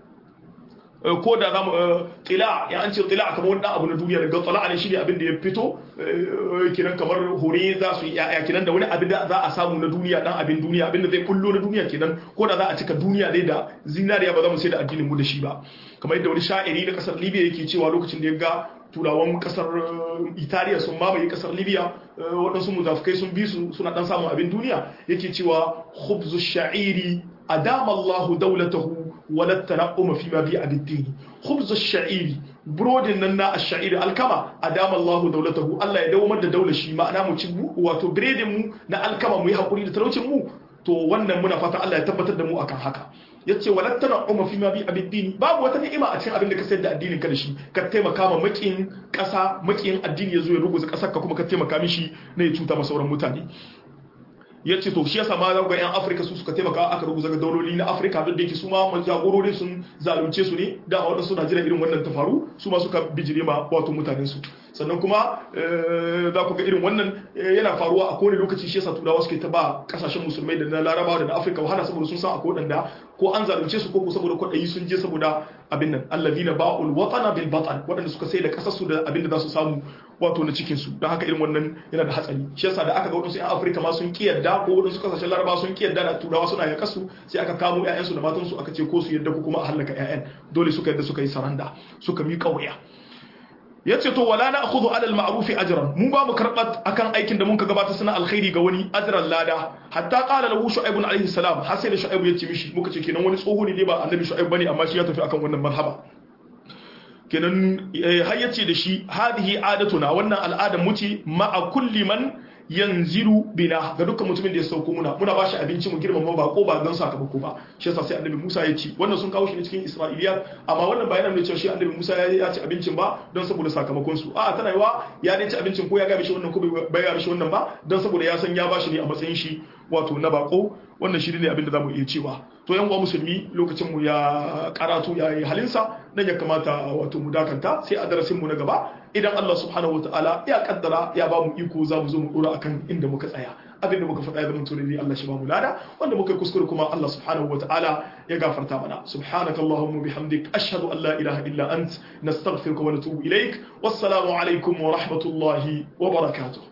ko da za mu tila ya an ce tila kamar wani abu na duniya daga tsala ne shine abin da ya fito kinan kamar hore za su yi ya kinan da wani abin da za a samu na duniya dan abin duniya abin da zai kullo na duniya kenan ko da za a cika duniya dai da zinariya ba za mu sai da addinin mu da shi ba kamar yadda wani sha'iri na kasar libya yake cewa lokacin da ya ga turawan kasar italiya sun mamaye kasar libya waɗansu muzafukai sun bi su suna ɗan samun abin duniya yake cewa khubzu sha'iri adama allahu daulatahu wala tanaquma fi ma bi abiddini khubzu sha'iri burodin nan na ash-sha'iri alkama adama allahu daulatahu Allah ya dawo da daular shi ma'ana mu ci wato biredin mu na alkama mu yi hakuri da talaucin mu to wannan muna fata Allah ya tabbatar da mu akan haka yace walat tan'uma fi ma bi abiddini babu wata ni'ima a cikin abin da ka sayar da addinin ka da shi ka taimaka ma makin kasa makin addini yazo ya ruguza kasar ka kuma ka taimaka mishi ne ya cuta ma sauran mutane yace to shi yasa ma za ga yan Afirka su suka taimaka aka ruguza ga dauloli na Afirka duk da yake su ma jagororin sun zalunce su ne da wadansu suna jira irin wannan ta faru su ma suka bijire ma wato mutanen su sannan kuma za ku ga irin wannan yana faruwa a kowane lokaci shi yasa turawa suke ta ba kasashen musulmai da na larabawa da na afirka wahala saboda sun san akwai wadanda ko an zalunce su ko saboda kwaɗayi sun je saboda abin nan allazina ba'ul watana bil batan waɗanda suka sai da kasar su da abin da za su samu wato na cikin su don haka irin wannan yana da hatsari shi yasa da aka ga wadansu yan afirka ma sun kiyarda ko wadansu kasashen larabawa sun kiyarda da turawa suna yaƙa su sai aka kamo ƴaƴan su da matan su aka ce ko su yadda ko kuma a hallaka ƴaƴan dole suka yadda suka yi saranda suka miƙa wuya yace to wala na akhudhu ala al-ma'ruf ajran mu ba mu karbat akan aikin da mun ka gabata suna alkhairi ga wani ajran lada hatta qala lahu shu'aib alayhi salam har sai da shu'aib ya ce mishi muka ce kenan wani tsoho ne ba annabi shu'aib bane amma shi ya tafi akan wannan marhaba kenan har yace da shi hadhihi adatuna wannan al'adar mu ce ma'a kulli man yanziru bina ga dukkan mutumin da ya sauko muna muna bashi abinci mu girmama ba ko ba don sakamako ba shi yasa sai annabi Musa ya ci wannan sun kawo shi ne cikin Isra'iliya amma wannan ba yana nuna cewa shi annabi Musa ya ci abincin ba don saboda sakamakon su a tana yiwa ya ne ci abincin ko ya ga mishi wannan ko bai ga mishi wannan ba don saboda ya san ya bashi ne a matsayin shi wato na bako wannan shi ne abin da zamu iya cewa to yan uwa musulmi lokacin mu ya karatu ya yi halinsa nan ya kamata wato mu dakanta sai a darasin mu na gaba idan Allah subhanahu wataala ya kaddara ya ba mu iko za mu zo mu dora akan inda muka tsaya abin da muka faɗa zaman tuni Allah shi ba mu lada wanda muka kuskure kuma Allah subhanahu wataala ya gafarta mana subhanakallahumma bihamdik ashhadu an la ilaha illa ant nastaghfiruka wa natubu ilaik wassalamu alaikum wa rahmatullahi wa barakatuh